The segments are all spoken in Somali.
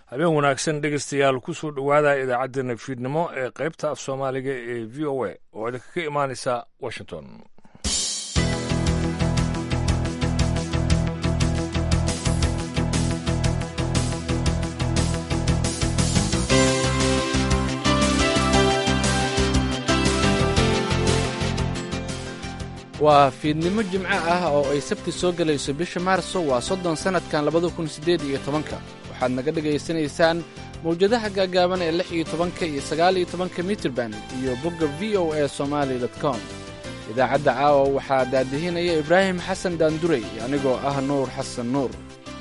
habeen wanaagsan dhegeystayaal kusoo dhowaada idaacaddeenna fiidnimo ee qaybta af soomaaliga ee v o a oo idinka ka imaanaysa washington waa fiidnimo jimco ah oo ay sabti soo gelayso bisha maarso waa soddon sannadkan labada kun siddeed iyo tobanka waxaad naga dhegaysanaysaan mawjadaha gaagaaban ee lix iyo tobanka iyo sagaal iyo tobanka mitirban iyo bogga v o a somaali com idaacadda caawa waxaa daadihinaya ibraahim xasan daandurey anigoo ah nuur xasan nuur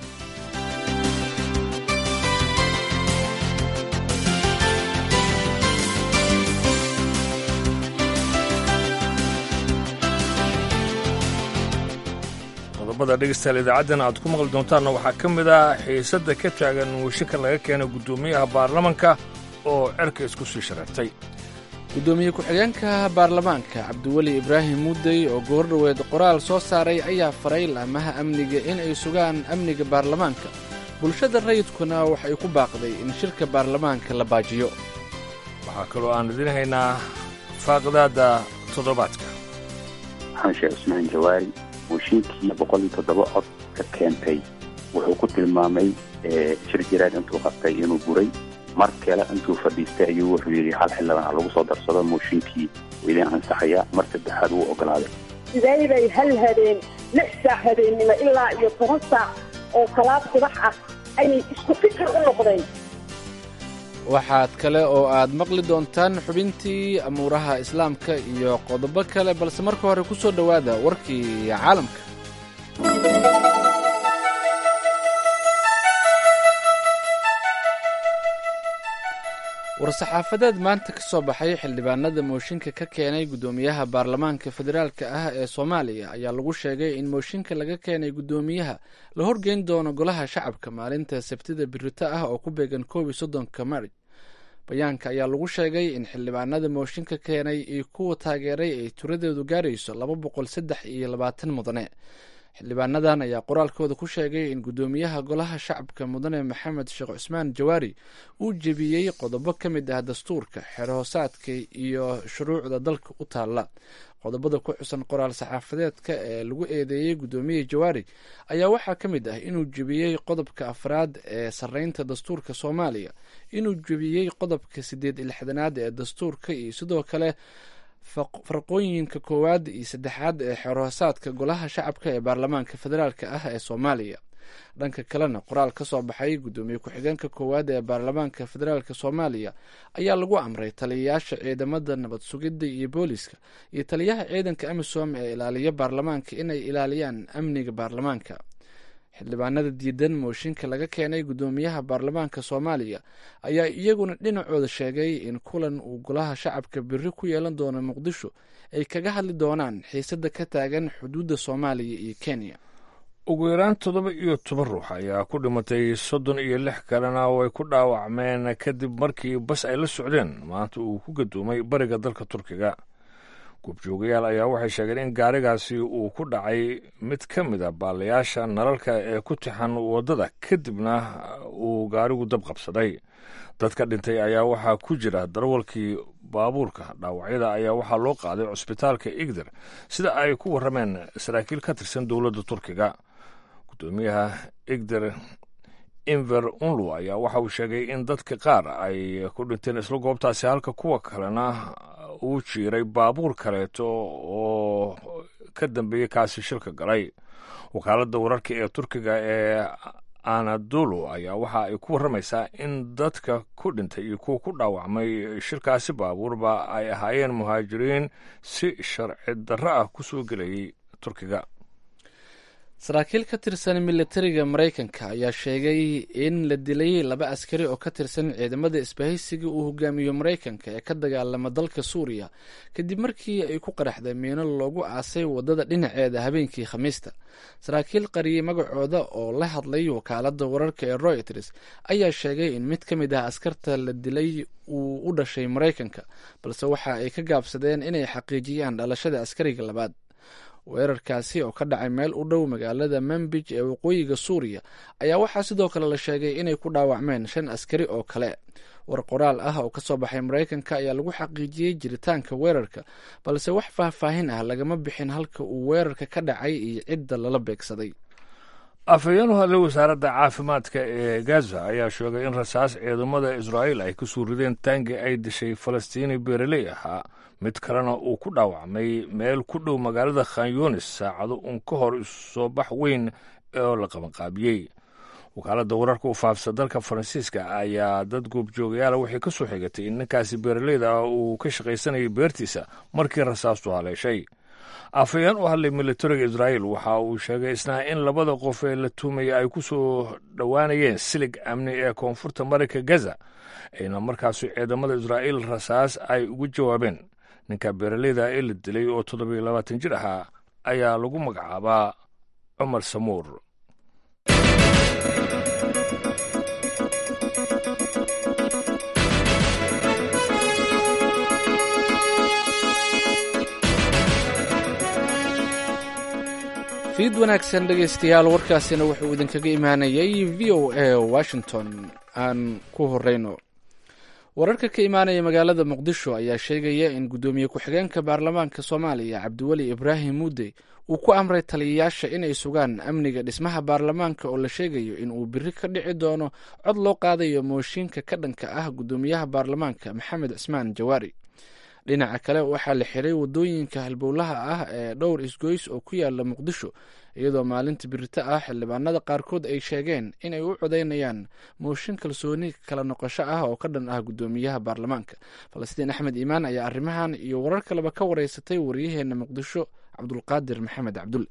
qodobada dhegeystayaal idaacaddan aad ku maqli doontaanna waxaa ka mid ah xiisadda ka taagan washinka laga keenay guddoomiyaha baarlamanka oo cerka isku sii shareertay guddoomiye ku-xigeenka baarlamaanka cabdiweli ibraahim muudey oo goordhoweed qoraal soo saaray ayaa faray laamaha amniga in ay sugaan amniga baarlamaanka bulshada rayidkuna waxay ku baaqday in shirka baarlamaanka la baajiyo waxaa kaloo aan idiin haynaa faaqidaadda toddobaadka xaan sheekh cusmaan jawaari mooshinkii boqol iyo toddoba cod ka keentay wuxuu ku tilmaamay shir jiraad intuu qabtay inuu buray mar kale intuu fadhiistay ayuu wuxuu yidhi hal xildhibaan ha lagu soo darsado mooshinkii wuu idin ansaxayaa mar saddexaad wuu ogolaaday sidee bay hal habeen lix saac habeennimo ilaa iyo toban saac oo salaad subax ah ayay isku fikir u noqdeen waxaad kale oo aad maqli doontaan xubintii amuuraha islaamka iyo qodobo kale balse marka hore ku soo dhowaada warkii caalamka war-saxaafadeed maanta ka soo baxay xildhibaanada mooshinka ka keenay guddoomiyaha baarlamaanka federaalka ah ee soomaaliya ayaa lagu sheegay in mooshinka laga keenay guddoomiyaha la horgeyn doono golaha shacabka maalinta sabtida birito ah oo ku beegan koob iyo soddonka mari bayaanka ayaa lagu sheegay in xildhibaanada mooshinka keenay iyo kuwa taageeray ay tiradeedu gaarayso laba boqol saddex iyo labaatan mudane xildhibaanadan ayaa qoraalkooda ku sheegay in guddoomiyaha golaha shacabka mudane maxamed sheekh cusmaan jawaari uu jebiyey qodobo ka mid ah dastuurka xeerhoosaadka iyo shuruucda dalka u taalla qodobada ku xusan qoraal saxaafadeedka ee lagu eedeeyey guddoomiye jawaari ayaa waxaa ka mid ah inuu jebiyey qodobka afraad ee sarreynta dastuurka soomaaliya inuu jebiyey qodobka siddeed iyo lixdanaad ee dastuurka iyo sidoo kale farqooyinka koowaad iyo saddexaad ee xeerhoosaadka golaha shacabka ee baarlamaanka federaalk ah ee soomaaliya dhanka kalena qoraal ka soo baxay guddoomiye ku-xigeenka koowaad ee baarlamaanka federaalk soomaaliya ayaa lagu amray taliyayaasha ciidamada nabad sugidda iyo booliska iyo taliyaha ciidanka amisom ee ilaaliya baarlamaanka inay ilaaliyaan amniga baarlamaanka xildhibaanada diidan mooshinka laga keenay guddoomiyaha baarlamaanka soomaaliya ayaa iyaguna dhinacooda sheegay in kulan uu golaha shacabka biri ku yeelan doono muqdisho ay kaga hadli doonaan xiisadda ka taagan xuduudda soomaaliya iyo kenya ugu yaraan toddoba iyo toban ruux ayaa ku dhimatay soddon iyo lix kalena way ku dhaawacmeen kadib markii bas ay la socdeen maanta uu ku gadoomay bariga dalka turkiga goobjoogayaal ayaa waxay sheegeen in gaarigaasi uu ku dhacay mid ka mid a baalayaasha nalalka ee ku tixan waddada kadibna uu gaarigu dab qabsaday dadka dhintay ayaa waxaa ku jira darwalkii baabuurka dhaawacyada ayaa waxaa loo qaaday cusbitaalka igder sida ay ku warrameen saraakiil ka tirsan dowladda turkiga guddoomiyaha igder inver unlu ayaa waxa uu sheegay in dadka qaar ay ku dhinteen isla goobtaasi halka kuwa kalena uu jiiray baabuur kaleeto oo ka dambeeyey kaasi shilka galay wakaaladda wararka ee turkiga ee anadolu ayaa waxa ay ku warramaysaa in dadka ku dhintay iyo kuwa ku dhaawacmay shilkaasi baabuurba ay ahaayeen muhaajiriin si sharci darro ah ku soo gelayay turkiga saraakiil ka tirsan militariga maraykanka ayaa sheegay in la dilay laba askari oo ka tirsan ciidamada isbahaysiga uu hogaamiyo maraykanka ee ka dagaalama dalka suuriya kadib markii ay ku qaraxday miino loogu aasay wadada dhinaceeda habeenkii khamiista saraakiil qariyey magacooda oo la hadlay wakaalada wararka ee royters ayaa sheegay in mid ka mid ah askarta la dilay uu u dhashay maraykanka balse waxa ay ka gaabsadeen inay xaqiijiyaan dhalashada askariga labaad weerarkaasi oo ka dhacay meel u dhow magaalada manbij ee waqooyiga suuriya ayaa waxaa sidoo kale la sheegay inay ku dhaawacmeen shan askari oo kale war qoraal ah oo kasoo baxay maraykanka ayaa lagu xaqiijiyey jiritaanka weerarka balse wax faahfaahin ah lagama bixin halka uu weerarka ka dhacay iyo cidda lala beegsaday afhayeen u hadlay wasaaradda caafimaadka ee gaza ayaa sheegay in rasaas ciidamada israa'iil ay kusoo rideen taangi ay dishay falastiini beereley ahaa mid kalena uu ku dhaawacmay meel ku dhow magaalada khan yunis saacado uun ka hor isu soo bax weyn oo la qabanqaabiyey wakaaladda wararka u faafsa dalka faransiiska ayaa dad goobjoogayaala waxay ka soo xigatay in ninkaasi beeraleyda ah uu ka shaqaysanayay beertiisa markii rasaastu haleeshay afhayeen u hadlay militariga israa'iil waxa uu sheegay isna in labada qof ee la tuumaya ay ku soo dhowaanayeen silig amni ee koonfurta marayka gaza ayna markaasi ciidamada israa'iil rasaas ay ugu jawaabeen ninka beeraleyda ee la dilay oo toddobiyo labaatan jir ahaa ayaa lagu magacaabaa cumar samuur fiid wanaagsan dhegaystayaal warkaasina wuxuu idinkaga imaanayay v o a washington aan ku horeyno wararka ka imaanaya magaalada muqdisho ayaa sheegaya in guddoomiye ku-xigeenka baarlamaanka soomaaliya cabdiweli ibraahim muudey uu ku amray taliyayaasha inay sugaan amniga dhismaha baarlamaanka oo la sheegayo in uu biri ka dhici doono cod loo qaadayo mooshinka ka dhanka ah guddoomiyaha baarlamaanka maxamed cismaan jawaari dhinaca kale waxaa la xiray wadooyinka halbowlaha ah ee dhowr isgoys oo ku yaala muqdisho iyadoo maalinta birito ah xildhibaanada qaarkood ay sheegeen inay u codeynayaan mooshin kalsooni kala noqosho ah oo ka dhan ah guddoomiyaha baarlamaanka falastiin axmed iimaan ayaa arrimahan iyo warar kaleba ka wareysatay waryaheena muqdisho cabdulqaadir maxamed cabdulle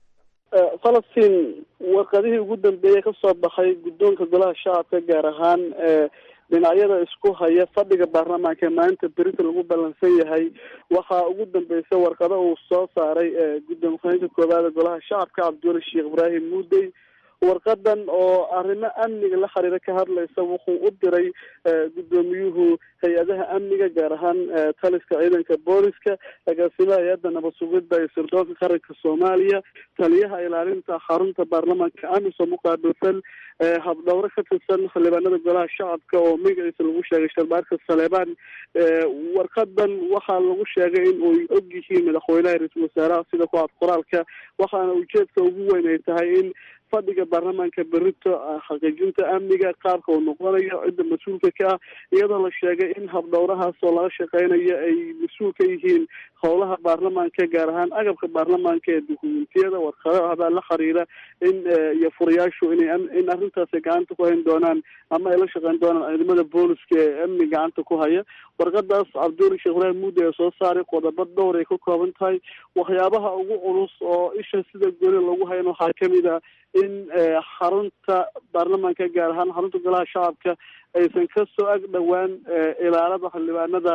falastiin warqadihii ugu dambeeyey kasoo baxay guddoonka golaha shacabka gaar ahaan dhinacyada isku haya fadhiga baarlamaanka ee maalinta berita lagu ballansan yahay waxaa ugu dambeysa warqado uu soo saaray gudoomiye ku-xigeenka koowaad ee golaha shacabka cabdiweli sheekh ibraahim muudey warqadan oo arrimo amniga la xiriira ka hadlaysa wuxuu u diray guddoomiyuhu hay-adaha amniga gaar ahaan taliska ciidanka booliska agaasimaha hay-adda nabad sugidda iyo sirdoonka qaranka soomaaliya taliyaha ilaalinta xarunta baarlamaanka amisom uqaabilsan habdhowro ka tirsan xildhibaanada golaha shacabka oo magaciisa lagu sheegay sharbaarka saleebaan warqadan waxaa lagu sheegay in uy og yihiin madaxweynaha ra-iisul wasaaraha sida ku cad qoraalka waxaana ujeedka ugu weyn ay tahay in fadhiga baarlamaanka berito xaqiijinta amniga qaabka uu noqonayo cidda mas-uulka ka ah iyadoo la sheegay in habdhowrahaas oo laga shaqeynayo ay mas-uul ka yihiin howlaha baarlamaanka gaar ahaan agabka baarlamaanka ee dukumentiyada warqadahabaa la xiriira in iyo furayaashu inay in arrintaas ay gacanta ku hayn doonaan ama ay la shaqeyn doonaan ciidamada booliska ee amni gacanta ku haya warqadaas cabdiweli sheekh ibraahim muudi ee soo saaray qodobo dhowr ay ka kooban tahay waxyaabaha ugu culus oo isha sida goli lagu hayan waxaa kamid a in xarunta baarlamaanka gaar ahaan xarunta golaha shacabka aysan kasoo ag dhowaan ilaalada xildhibaanada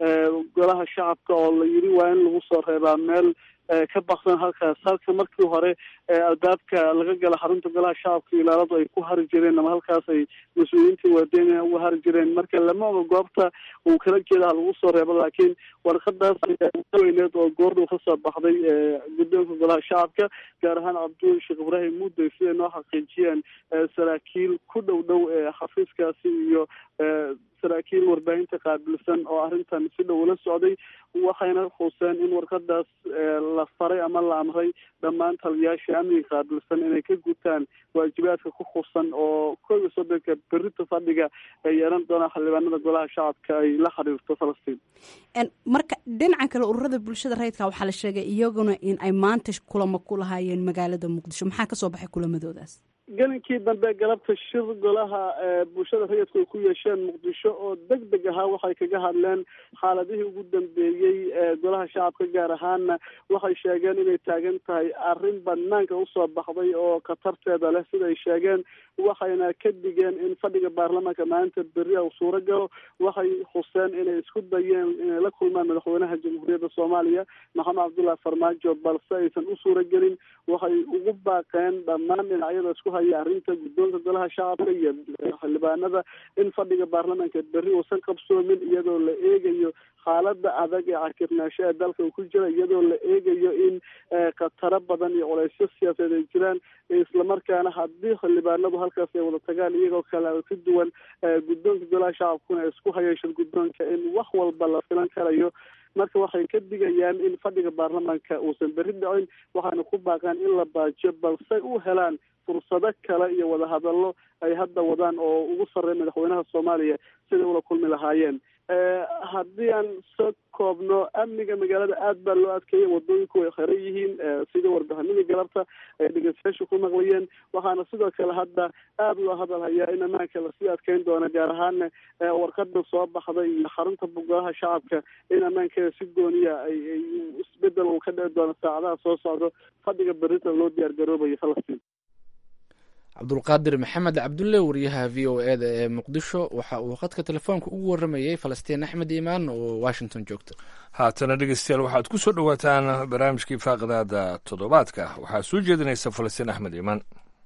golaha shacabka oo la yiri waa in lagu soo reebaa meel ka baksan halkaas halka markii hore albaabka laga gala xarunta golaha shacabka ilaaladu ay ku hari jireen ama halkaas ay mas-uuliyiintii waadeyna uga hari jireen marka lama oga goobta uu kala jeeda ha lagu soo reebo laakiin warqadaas weyneed oo goordhow kasoo baxday guddoonka golaha shacabka gaar ahaan cabdiweli sheekh ibraahim muudey siday noo xaqiijiyeen saraakiil ku dhow dhow xafiiskaasi iyo saraakiil warbaahinta qaabilsan oo arrintan si dhow ula socday waxayna xuseen in warqadaas la faray ama la amray dhammaan taliyayaasha amniga qaabilsan inay ka gutaan waajibaadka ku xusan oo koob iyo soddonka berita fadhiga ay yeelan doonaan xildhibaanada golaha shacabka ay la xiriirto falastiin marka dhinacan kale ururada bulshada rayidka waxaa la sheegay iyaguna in ay maanta kulamo ku lahaayeen magaalada muqdisho maxaa kasoo baxay kulamadoodaas gelinkii dambe galabta shir golaha bulshada rayidku ay ku yeesheen muqdisho oo deg deg ahaa waxay kaga hadleen xaaladihii ugu dambeeyey golaha shacabka gaar ahaana waxay sheegeen inay taagan tahay arrin banaanka usoo baxday oo khatarteeda leh sida ay sheegeen waxayna ka digeen in fadhiga baarlamaanka maalinta beri u suuro galo waxay xuseen inay isku dayeen inay la kulmaan madaxweynaha jamhuuriyadda soomaaliya maxamed cabdullahi farmaajo balse aysan u suuro gelin waxay ugu baaqeen dhammaan dhinacyada isku haya arrinta guddoonka golaha shacabka iyo xildhibaanada in fadhiga baarlamaanka berri uusan qabsoomin iyadoo la eegayo xaalada adag ee cakirnaasho ee dalka uu ku jira iyadoo la eegayo in khataro badan iyo culeysyo siyaasadeed ay jiraan islamarkaana haddii xildhibaanadu halkaas ay wada tagaan iyagoo kale ka duwan guddoonka golaha shacabkuna ay isku hayeeshan guddoonka in wax walba la filan karayo marka waxay ka digayaan in fadhiga baarlamaanka uusan berri dhicin waxaana ku baaqaan in la baajiyo balse u helaan fursado kale iyo wadahadallo ay hadda wadaan oo ugu sarreeya madaxweynaha soomaaliya siday ula kulmi lahaayeen haddii aan soo koobno amniga magaalada aad baa loo adkeeyay wadooyinku way xiran yihiin sida warbixinadii galabta ay dhegeystayaashu ku maqlayeen waxaana sidoo kale hadda aada loo hadal hayaa in ammaanka lasii adkeyn doono gaar ahaana warqada soo baxday iyo xarunta golaha shacabka in ammaankeeda si gooniya ay isbedel uu ka dhici doono saacadaha soo socdo fadhiga berita loo diyaar garoobayo falastiin cabdulqaadir maxamed cabdulle wariyaha v o e da ee muqdisho waxa uu khadka telefoonka ugu waramayey falastiin axmed iimaan oo washington joogta haatana dhegeystayaal waxaad ku soo dhowaataan barnaamijkii faaqidaada toddobaadka waxaa soo jeedinaysa falastiin axmed iimaan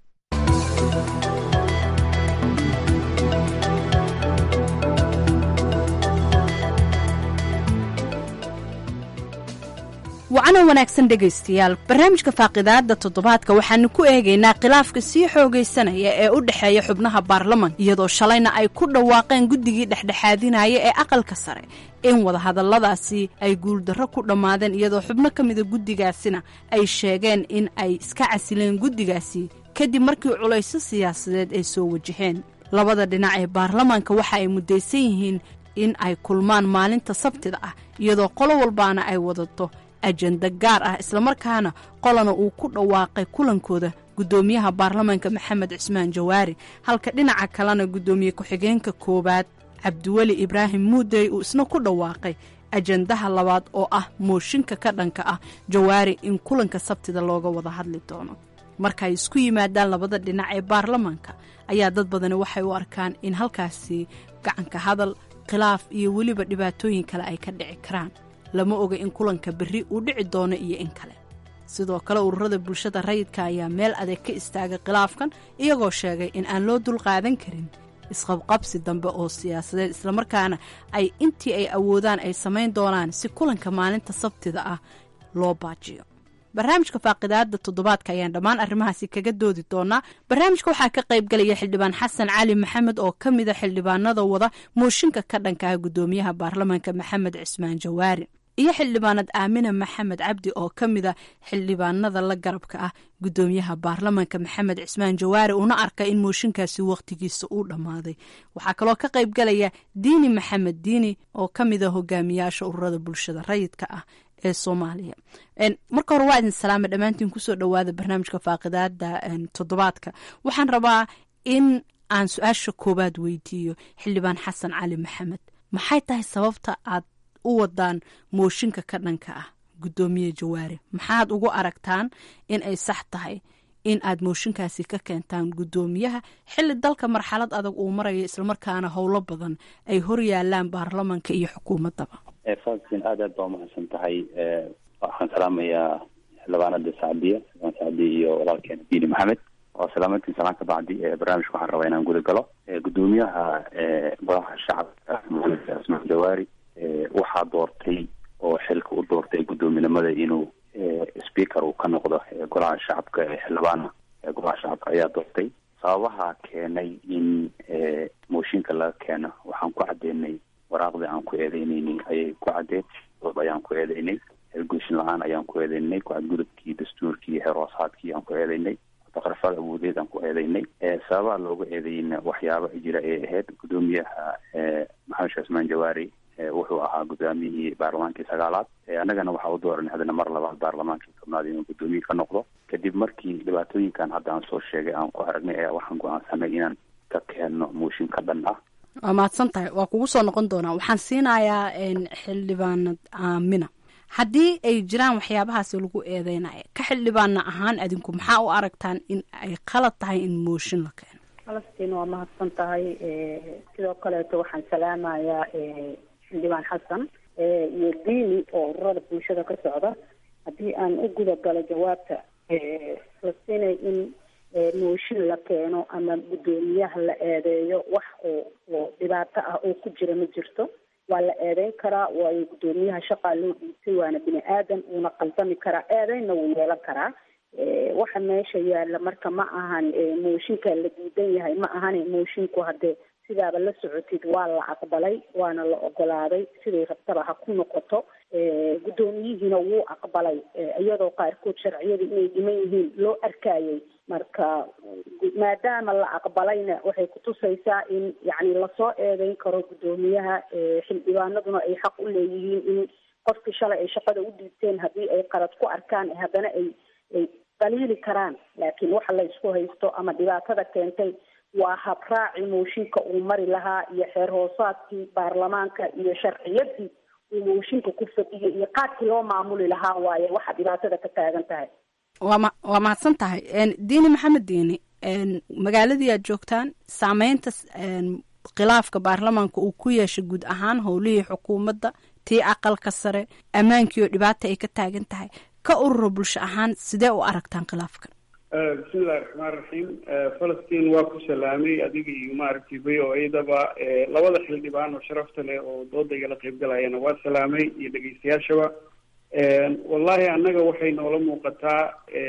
wacana wanaagsan dhegaystayaal barnaamijka faaqidaada toddobaadka waxaanu ku eegaynaa khilaafka sii xoogaysanaya ee u dhexeeya xubnaha baarlamanka iyadoo shalayna ay ku dhawaaqeen guddigii dhexdhexaadinaya ee aqalka sare in wadahadalladaasi ay guuldarro ku dhammaadeen iyadoo xubno ka mida guddigaasina ay sheegeen in ay iska casileen guddigaasi kadib markii culayso siyaasadeed ay soo wajaheen labada dhinac ee baarlamaanka waxa ay muddaysan yihiin in ay kulmaan maalinta sabtida ah iyadoo qolo walbaana ay wadato ajenda gaar ah islamarkaana qolana uu ku dhawaaqay kulankooda guddoomiyaha baarlamaanka maxamed cismaan jawaari halka dhinaca kalena guddoomiye ku-xigeenka koowaad cabdiweli ibraahim muudey uu isna ku dhawaaqay ajendaha labaad oo ah mooshinka ka dhanka ah jawaari in kulanka sabtida looga wada hadli doono marka ay isku yimaadaan labada dhinac ee baarlamaanka ayaa dad badani waxay u arkaan in halkaasi gacanka hadal khilaaf iyo weliba dhibaatooyin kale ay ka dhici karaan lama oga in kulanka berri uu dhici doono iyo in kale sidoo kale ururada bulshada rayidka ayaa meel adeeg ka istaagay khilaafkan iyagoo sheegay in aan loo dulqaadan karin isqabqabsi dambe oo siyaasadeed islamarkaana ay intii ay awoodaan ay samayn doonaan si kulanka maalinta sabtida ah loo baajiyo barnaamijka faaqidaada toddobaadka ayaan dhammaan arrimahaasi kaga doodi doonaa barnaamijka waxaa ka qaybgalaya xildhibaan xasan cali maxamed oo ka mida xildhibaanada wada mooshinka ka dhanka ah guddoomiyaha baarlamaanka maxamed cismaan jawaari iyo xildhibaanad aamina maxamed cabdi oo ka mida xildhibaanada la garabka ah guddoomiyaha baarlamaanka maxamed cismaan jawaari una arka in mooshinkaasi wakhtigiisa uu dhammaaday waxaa kaloo ka qaybgalaya diini maxamed diini oo ka mida hogaamiyaasha ururada bulshada rayidka ah ee soomaaliya marka hore waa idin salaama dhammaantiin kusoo dhowaada barnaamijka faaqidaada toddobaadka waxaan rabaa in aan su-aasha koowaad weydiiyo xildhibaan xasan cali maxamed maxay tahay sababta aad u wadaan mooshinka ka dhanka ah guddoomiye jawaari maxaad ugu aragtaan in ay sax tahay in aad mooshinkaasi ka keentaan guddoomiyaha xilli dalka marxalad adag uu marayo islamarkaana howlo badan ay hor yaalaan baarlamanka iyo xukuumaddaba fasin aad aad baa umahadsan tahay waxaan salaamayaa xildhibaanada sacdiya xildhibaan sacdiya iyo walaalkeena diini maxamed waa salaamadtiin salaan ka bacdi barnaamijka waxaan rabaa inaan guda galo guddoomiyaha golaha shacabka maxamed cismaan jawaari waxaa doortay oo xilka u doortay guddoominimada inuu speaker uu ka noqdo golaha shacabka ee xildhibaana golaha shacabka ayaa doortay sababaha keenay in mooshinka laga keeno waxaan ku cadeynay waraaqdii aan ku eedeyneyny ayay ku cadeen dood ayaan ku eedeynay hergushin la-aan ayaan ku eedeynay ku-cadgudubkii dastuurkii xeroosaadkii aan ku eedeynay taqrifada awoodeed aan ku eedeynay sababaha looga eedeynayna waxyaaba jira ay ahayd guddoomiyaha maxamed sheekh ismaan jawaari wuxuu ahaa guddoomiyihii baarlamaankii sagaalaad annagana waxaa u dooranay haddana mar labaad baarlamaankii tobnaad inuu guddoomiye ka noqdo kadib markii dhibaatooyinkan hadda aan soo sheegay aan ku aragnay ayaa waxaan go-aansanay inaan ka keenno mooshin ka dhan ah waa mahadsan tahay waa kugu soo noqon doonaa waxaan siinayaa xildhibaanad aamina haddii ay jiraan waxyaabahaasi lagu eedeynaya ka xildhibaana ahaan adinku maxaa u aragtaan in ay qalad tahay in mooshin la keeno falastiin waa mahadsan tahay sidoo kaleeto waxaan salaamayaa xildhibaan xasan iyo diini oo ururada bulshada ka socda haddii aan u guda galo jawaabta falastinay in mooshin la keeno ama guddoomiyaha la eedeeyo wax oo oo dhibaato ah oo ku jira ma jirto waa la eedeyn karaa waayo guddoomiyaha shaqaa loo dhiibtay waana bini aadan uuna qaldami karaa eedeynna wuu yeelan karaa waxa meesha yaalla marka ma ahan mooshinka la diidan yahay ma ahane moshinku haddee sidaaba la socotid waa la aqbalay waana la ogolaaday siday rabtaba ha ku noqoto guddoomiyihiina wuu aqbalay iyadoo qaarkood sharciyada inay dhiman yihiin loo arkayay marka maadaama la aqbalayna waxay kutusaysaa in yacni lasoo eedeyn karo guddoomiyaha xildhibaanaduna ay xaq u leeyihiin in qofkii shalay ay shaqada u dhiibteen haddii ay qalad ku arkaan haddana ay ay daliili karaan laakiin waxa la isku haysto ama dhibaatada keentay waa habraaci mooshinka uu mari lahaa iyo xeer hoosaadkii baarlamaanka iyo sharciyadii uu mooshinka ku fadhiyay iyo qaadkii loo maamuli lahaa waaye waxa dhibaatada ka taagan tahay waama waa mahadsan tahay diini maxamed diini magaaladii aad joogtaan saameynta khilaafka baarlamaanka uu ku yeeshay guud ahaan howlihii xukuumadda tii aqalka sare ammaankii oo dhibaata ay ka taagan tahay ka urura bulsho ahaan sidee u aragtaan khilaafkan bismillahi raxmaan raxiim falastiin waa ku salaamay adiga iyo maaragtay v o adaba labada xildhibaan oo sharafta leh oo dooda igala qaybgalayana waa salaamay iyo dhegeystayaashaba wallahi annaga waxay noola muuqataa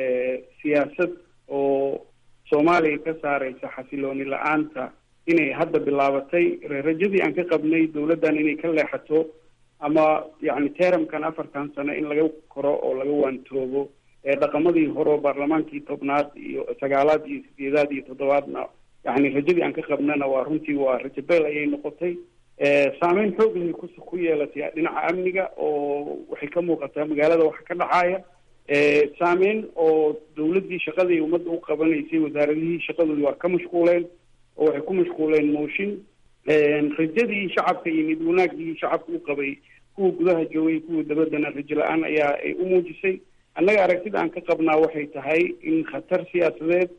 siyaasad oo soomaaliya ka saareysa xasilooni la-aanta inay hadda bilaabatay rajadii aan ka qabnay dawladdan inay ka leexato ama yacni teramkan afartan sano in laga koro oo laga waantoobo dhaqamadii hore oo baarlamaankii tobnaad iyo sagaalaad iyo sideedaad iyo toddobaadna yani rajadii aan ka qabnana waa runtii waa rajo beel ayay noqotay saameyn xooglahay ku ku yeelatay dhinaca amniga oo waxay ka muuqataa magaalada waxa ka dhacaya saameyn oo dawladdii shaqadii ummadda u qabanaysay wasaaradihii shaqadoodii waa ka mashquuleen oo waxay ku mashquuleen mooshin rajadii shacabka iyo mid wanaagii shacabka u qabay kuwa gudaha joogay kuwa dabaddana rajo la-aan ayaa ay u muujisay annaga aragtida aan ka qabnaa waxay tahay in khatar siyaasadeed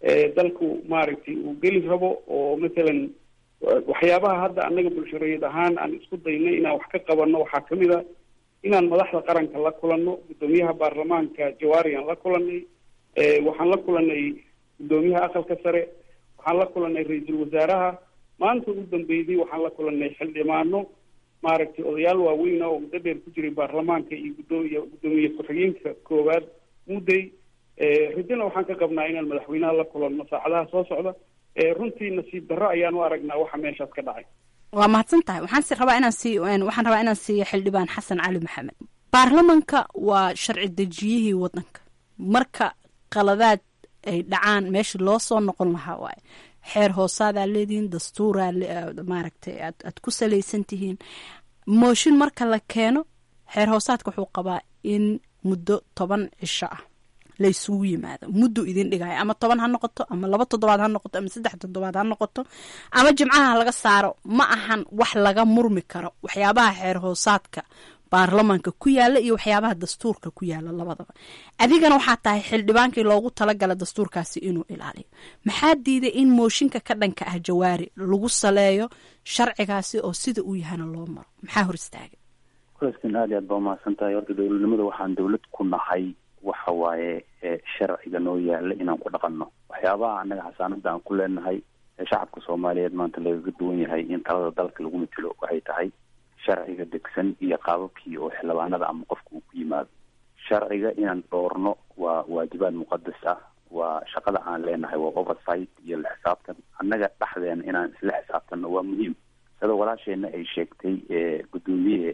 dalku maaragtay uu geli rabo oo mathalan waxyaabaha hadda annaga bulshareed ahaan aan isku daynay inaan wax ka qabanno waxaa kamid a inaan madaxda qaranka la kulanno guddoomiyaha baarlamaanka jawaari aan la kulanay waxaan la kulanay guddoomiyaha aqalka sare waxaan la kulanay ra-iisul wasaaraha maanta ugu dambeydii waxaan la kulanay xildhibaano maaragtay odayaal waaweyn oo muddo dheer ku jiray baarlamaanka iyo guddoomiy guddoomiye ku-xigeenka koowaad mudday rajana waxaan ka qabnaa inaan madaxweynaha la kulanno saacadaha soo socda runtii nasiib darro ayaan u aragnaa waxa meeshaas ka dhacay waa mahadsan tahay waxaan si rabaa inaan sii waxaan rabaa inaan siiyo xildhibaan xasan cali maxamed baarlamanka waa sharci dejiyihii waddanka marka qaladaad ay dhacaan meesha loo soo noqon lahaa waaye xeer hoosaadaa leedihiin dastuuraa maaragtay aad aad ku salaysan tihiin mooshin marka la keeno xeer hoosaadka wuxuu qabaa in muddo toban cisho ah la isugu yimaado muddu idin dhigaya ama toban ha noqoto ama laba toddobaad ha noqoto ama saddex toddobaad ha noqoto ama jimcaha laga saaro ma ahan wax laga murmi karo waxyaabaha xeer hoosaadka baarlamanka ku yaala iyo waxyaabaha dastuurka ku yaala labadaba adigana waxaa tahay xildhibaankii loogu talagala dastuurkaasi inuu ilaaliyo maxaa diiday in mooshinka ka dhanka ah jawaari lagu saleeyo sharcigaasi oo sida uu yahana loo maro maxaa hor istaagay kulaskan aad iyo aad baa umahadsan tahay horta dowladnimada waxaan dawlad ku nahay waxa waaye sharciga noo yaala inaan ku dhaqanno waxyaabaha annaga xasaanada aan ku leenahay ee shacabka soomaaliyeed maanta lagaga duwan yahay in talada dalka lagu matelo waxay tahay sharciga degsan iyo qaababkii oo xildhibaanada ama qofka uu ku yimaado sharciga inaan dhoorno waa waajibaad muqadas ah waa shaqada aan leenahay waa oversight iyo la xisaabtan annaga dhexdeena inaan isla xisaabtanno waa muhiim sida walaasheena ay sheegtay guddoomiye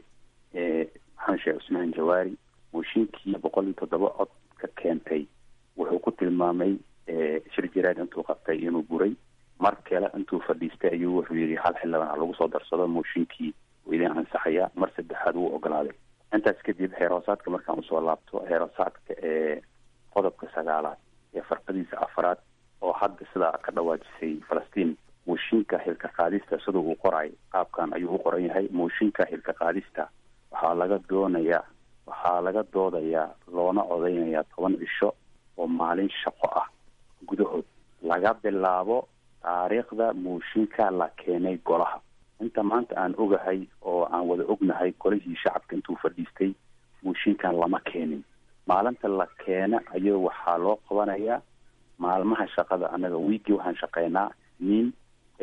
maxamed sheekh cusmaan jawaari mooshinkii boqol iyo toddoba cod ka keentay wuxuu ku tilmaamay shir jiraad intuu qabtay inuu buray mar kale intuu fadhiistay ayuu wuxuu yidhi hal xildhibaan ha lagu soo darsado mooshinkii uu idin ansaxaya mar saddexaad wuu ogolaaday intaas kadib xeer hoosaadka markaan usoo laabto xeer hoosaadka ee qodobka sagaalaad ee farqadiisa afaraad oo hadda sidaa ka dhawaajisay falastiin mooshinka xilka qaadista sida uu qoray qaabkan ayuu u qoran yahay mooshinka xilka qaadista waxaa laga doonayaa waxaa laga doodayaa loona odeynayaa toban cisho oo maalin shaqo ah gudahood laga bilaabo taariikhda mooshinka la keenay golaha inta maanta aan ogahay oo aan wada ognahay golihii shacabka intuu fadhiistay mooshinkan lama keenin maalinta la keena ayuu waxaa loo qabanayaa maalmaha shaqada annaga wiigii waxaan shaqeynaa isniin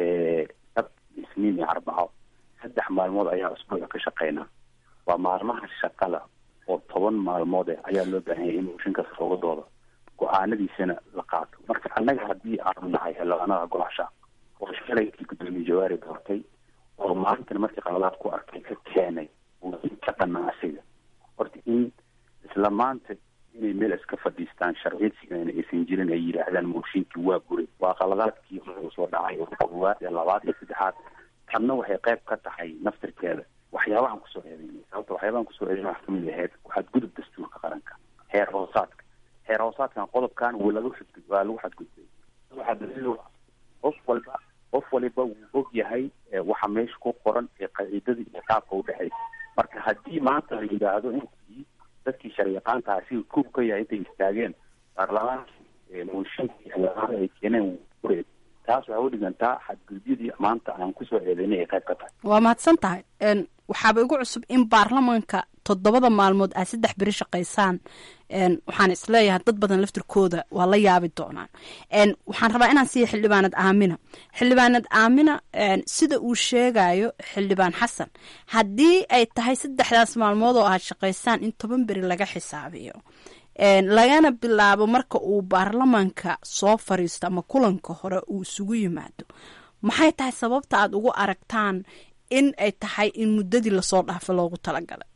sab isniin iyo arbaco saddex maalmood ayaa usbuuca ka shaqeynaa waa maalmaha shaqada oo toban maalmood eh ayaa loo baahan yahay in mooshinkaas looga doodo go-aanadiisana la qaato marka annaga haddii aanu nahay xildhibaanada golaasha oo shalaykii guddoomiye jawaari doortay oo maantana markii qaladaad ku arkay ka keenay ka dhanna asiga horta in isla maanta inay meel iska fadhiistaan sharciyadsigana aysan jirin ay yidhaahdaan mooshinkii waa guray waa qaladaadkii soo dhacay koowaad ee labaad iyo saddexaad tanna waxay qayb ka tahay naftirkeeda waxyaabahan kusoo eedeynay sababta waxyaabahan kusoo eedeynay wax kamid ahayd waxaad gudub dastuurka qaranka heer hoosaadka heer hoosaadkan qodobkan waa lagu xadgud waa lagu xadgudbay waxaa daliil qof walba qof waliba wuu og yahay waxa meesha ku qoran ee qaciidada iyo qaabka udhexaysa marka haddii maanta la yidhaahdo intii dadkii sharyaqaantaha si kuw ka yahay intay istaageen baarlamaankii mooshinkii xildhibaanada ay keeneen wure taas waxay u dhigantaa xadgudubyadii maanta aan kusoo eedeynay ay qayb ka tahay waa mahadsan tahay waxaaba igu cusub in baarlamanka toddobada maalmood aad saddex beri shaqaysaan waxaan isleeyahay dad badan laftirkooda waa la yaabi doonaan waxaan rabaa inaan siiya xildhibaanad aamina xildhibaanad aamina sida uu sheegayo xildhibaan xasan haddii ay tahay saddexdaas maalmood oo aad shaqaysaan in toban beri laga xisaabiyo lagana bilaabo marka uu baarlamanka soo fariisto ama kulanka hore uu isugu yimaado maxay tahay sababta aad ugu aragtaan in ay tahay in muddadii lasoo dhaafay loogu talagalay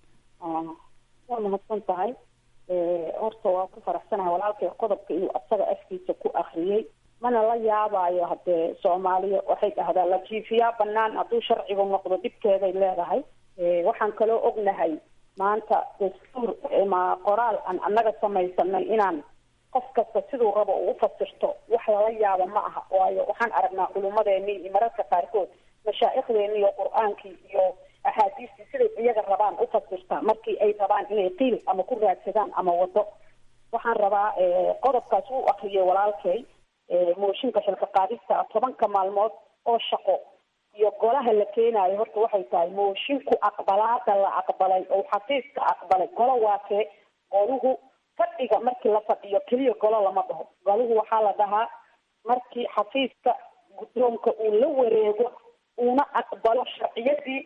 waa mahadsan tahay horta waa ku faraxsanahay walaalkay qodobka inuu asaga afkiisa ku akriyey mana la yaabayo haddee soomaaliya waxay dhahdaa la jiifiyaa banaan hadduu sharcigu noqdo dhibkeeday leedahay waxaan kaloo ognahay maanta dastuur ma qoraal aan annaga samaysanay inaan qof kasta siduu rabo uu ufasirto wax lala yaabo ma aha waayo waxaan aragnaa culummadeenii iyo mararka qaarkood mashaaikhdeenii iyo qur-aankii iyo axaadiistii siday iyaga rabaan ufasirtaa markii ay rabaan inay qiil ama ku raadsadaan ama wado waxaan rabaa qodobkaas uu akriyay walaalkay mooshinka xilka qaadista tobanka maalmood oo shaqo iyo golaha la keenaayo horta waxay tahay moshinku aqbalaada la aqbalay oo xafiiska aqbalay golo waakee goluhu fadhiga markii la fadhiyo keliya golo lama dhaho goluhu waxaa la dhahaa markii xafiiska guddoonka uu la wareego uuna aqbalo sharciyadii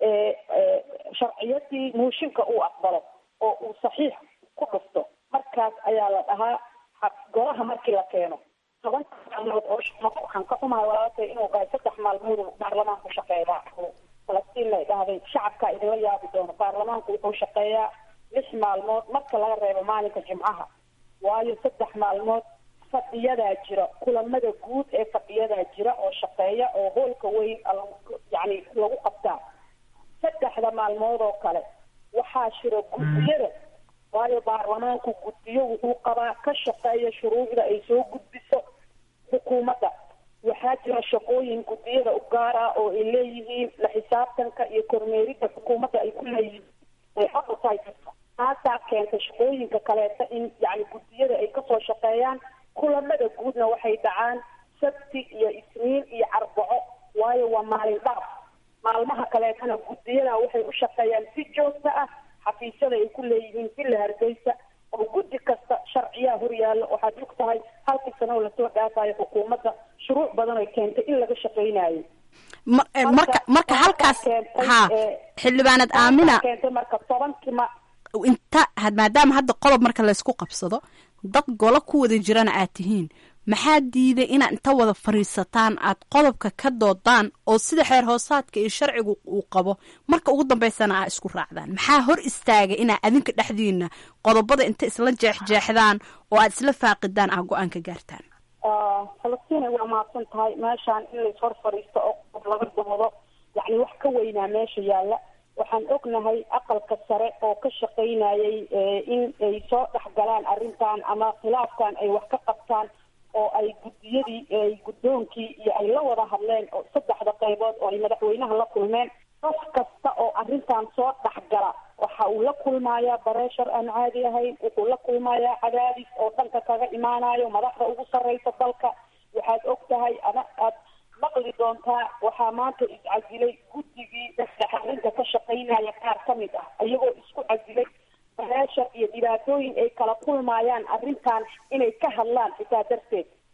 sharciyadii mooshinka uu aqbalo oo uu saxiix ku dhufto markaas ayaa la dhahaa golaha markii la keeno tobanka maalmood oo waxaan ka xumahay walaalkay inuu dhahay saddex maalmood baarlamaanku shaqeeyaa falastiin ay dhahday shacabkaa idinla yaabi doono baarlamaanku wuxuu shaqeeyaa lix maalmood marka laga reebo maalinka jimcaha waayo saddex maalmood fadhiyadaa jira kulamada guud ee fadhiyadaa jira oo shaqeeya oo hoolka weyn yani lagu qabtaa saddexda maalmood oo kale waxaa jira guddiyada waayo baarlamaanku guddiyo wuxuu qabaa ka shaqeeya shuruucda ay soo gudbiso xukuumadda waxaa jira shaqooyin guddiyada u gaar ah oo ay leeyihiin la xisaabtanka iyo kormeeridda xukuumadda ay ku leeyihiin ay xaqa tahay taasaa keentay shaqooyinka kaleeta in yani guddiyada ay kasoo shaqeeyaan kulamada guudna waxay dhacaan sabti iyo isniin iyo arbaco waayo waa maalin dhaaf maalmaha kaleetana guddiyada waxay u shaqeeyaan si joogta ah xafiisyada ay ku leeyihiin villa hargeysa oo guddi kasta sharciyaa horyaalla waxaad og tahay halkii sano oo lasoo dhaafayo xukuumadda shuruuc badan ay keentay in laga shaqeynayo marka marka halkaas ha xildhibaanad aamina keentay marka tobankii ma inta maadaama hadda qodob marka laysku qabsado dad golo ku wada jirana aad tihiin maxaa diiday inaad inta wada fadhiisataan aad qodobka ka doodaan oo sida xeer hoosaadka iyo sharcigu uu qabo marka ugu dambeysana aa isku raacdaan maxaa hor istaagay inaa adinka dhexdiina qodobada inta isla jeexjeexdaan oo aad isla faaqidaan aa go-aan ka gaartaan falastiin waa mahadsan tahay meeshaan in lais hor fadhiisto oo qodob laga doodo yacni wax ka weynaa meesha yaalla waxaan ognahay aqalka sare oo ka shaqaynayay in ay soo dhexgalaan arrintan ama khilaafkan ay wax ka qabtaan oo ay guddiyadii ay guddoonkii iyo ay la wada hadleen oo saddexda qaybood oo ay madaxweynaha la kulmeen qof kasta oo arrintan soo dhexgala waxa uu la kulmayaa bareeshar aan caadi ahayn wuxuu la kulmayaa cadaadis oo dhanka kaga imaanayo madaxda ugu sarreysa dalka waxaad og tahay ama aad maqli doontaa waxaa maanta iscasilay guddigii dhexdhexaarinta ka shaqaynaya qaar ka mid ah iyagoo isku casilay bareeshar iyo dhibaatooyin ay kala kulmayaan arrintan inay ka hadlaan xitaa darteed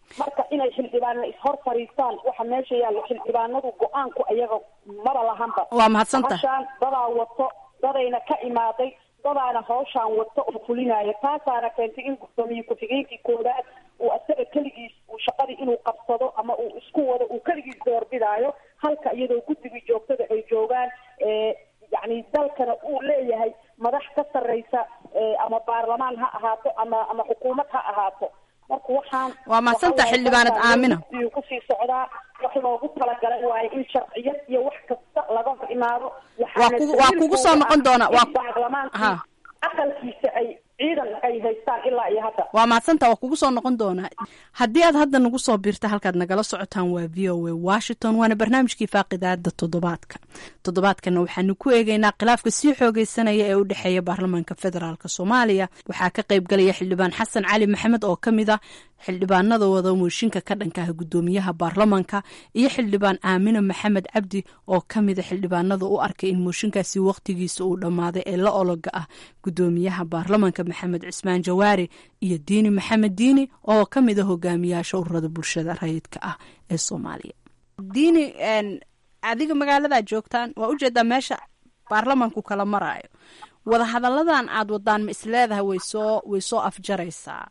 marka inay xildhibaanna ishor fariistaan waxa meesha yaallo xildhibaanadu go-aanku ayaga maba lahanba waa mahadsantahay hashaan dadaa wato dadayna ka imaaday dadaana hawshaan wato oo fulinaayo taasaana keentay in guddoomiye ku-xigeenkii koowaad uu asaga keligiis uu shaqadii inuu qabsado ama uu isku wado uu keligiis doorbidaayo halka iyadoo guddigii joogtada ay joogaan yacni dalkana uu leeyahay madax ka sarreysa ama baarlamaan ha ahaato ama ama xukuumad ha ahaato marka waxaan waa mahadsanta xildhibaanad aamina kusii socdaa wax loogu talagalay waayo in sharciyad iyo wax kasta laga hor imaado waa kugu waa kugu soo noqon doona waa baarlamaankii aqalkiisa ay ciidan ay haystaan ilaa iyo hadda waa mahadsanta waa kugu soo noqon doonaa haddii aad hadda nagu soo biirta halkaad nagala socotaan waa v o a washington waana barnaamijkii faaqidaada toddobaadka toddobaadkana waxaanu ku eegeynaa khilaafka sii xoogeysanaya ee u dhexeeya baarlamaanka federaalk soomaaliya waxaa ka qayb galaya xildhibaan xasan cali maxamed oo ka mid ah xildhibaanada wada mooshinka ka dhankaha guddoomiyaha baarlamanka iyo xildhibaan aamina maxamed cabdi oo ka mida xildhibaanada u arkay in mooshinkaasi waqtigiisa uu dhammaaday ee la ologa ah guddoomiyaha baarlamanka maxamed cismaan jawaari iyo diini maxamed diini oo ka mid a hogaamiyaasha ururada bulshada rayidka ah ee soomaaliya diini adiga magaaladaa joogtaan waa ujeedaa meesha baarlamanku kala maraayo wadahadalladan aad wadaan ma isleedahay waysoo way soo afjaraysaa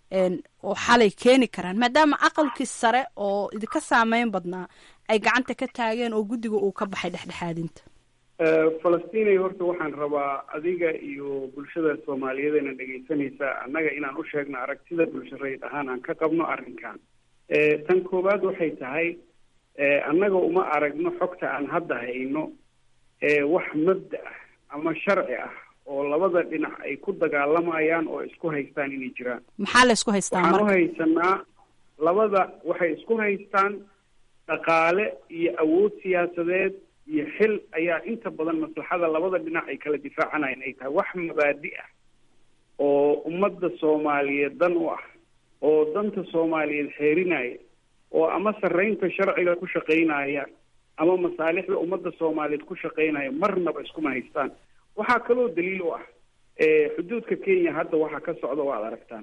oo xalay keeni karaan maadaama aqalkii sare oo idinka saameyn badnaa ay gacanta ka taageen oo guddiga uu ka baxay dhexdhexaadinta falastinay horta waxaan rabaa adiga iyo bulshada soomaaliyeedena dhegaysanaysa annaga inaan u sheegno aragtida bulsho rayid ahaan aan ka qabno arrinkan tan koowaad waxay tahay annaga uma aragno xogta aan hadda hayno wax mabda ah ama sharci ah oo labada dhinac ay ku dagaalamayaan oo isku haystaan inay jiraan maxaa la isku haystaa waxaan u marka haysanaa labada waxay isku haystaan dhaqaale iyo awood siyaasadeed iyo xil ayaa inta badan maslaxada labada dhinac ay kala difaacanayaan ay tahay wax mabaadi ah oo ummadda soomaaliyeed dan u ah oo danta soomaaliyeed xeerinaya oo ama sarreynta sharciga ku shaqaynaya ama masaalixda ummadda soomaaliyeed ku shaqaynaya marnaba iskuma haystaan waxaa kaloo daliil u ah xuduudka kenya hadda waxa ka socda waad aragtaan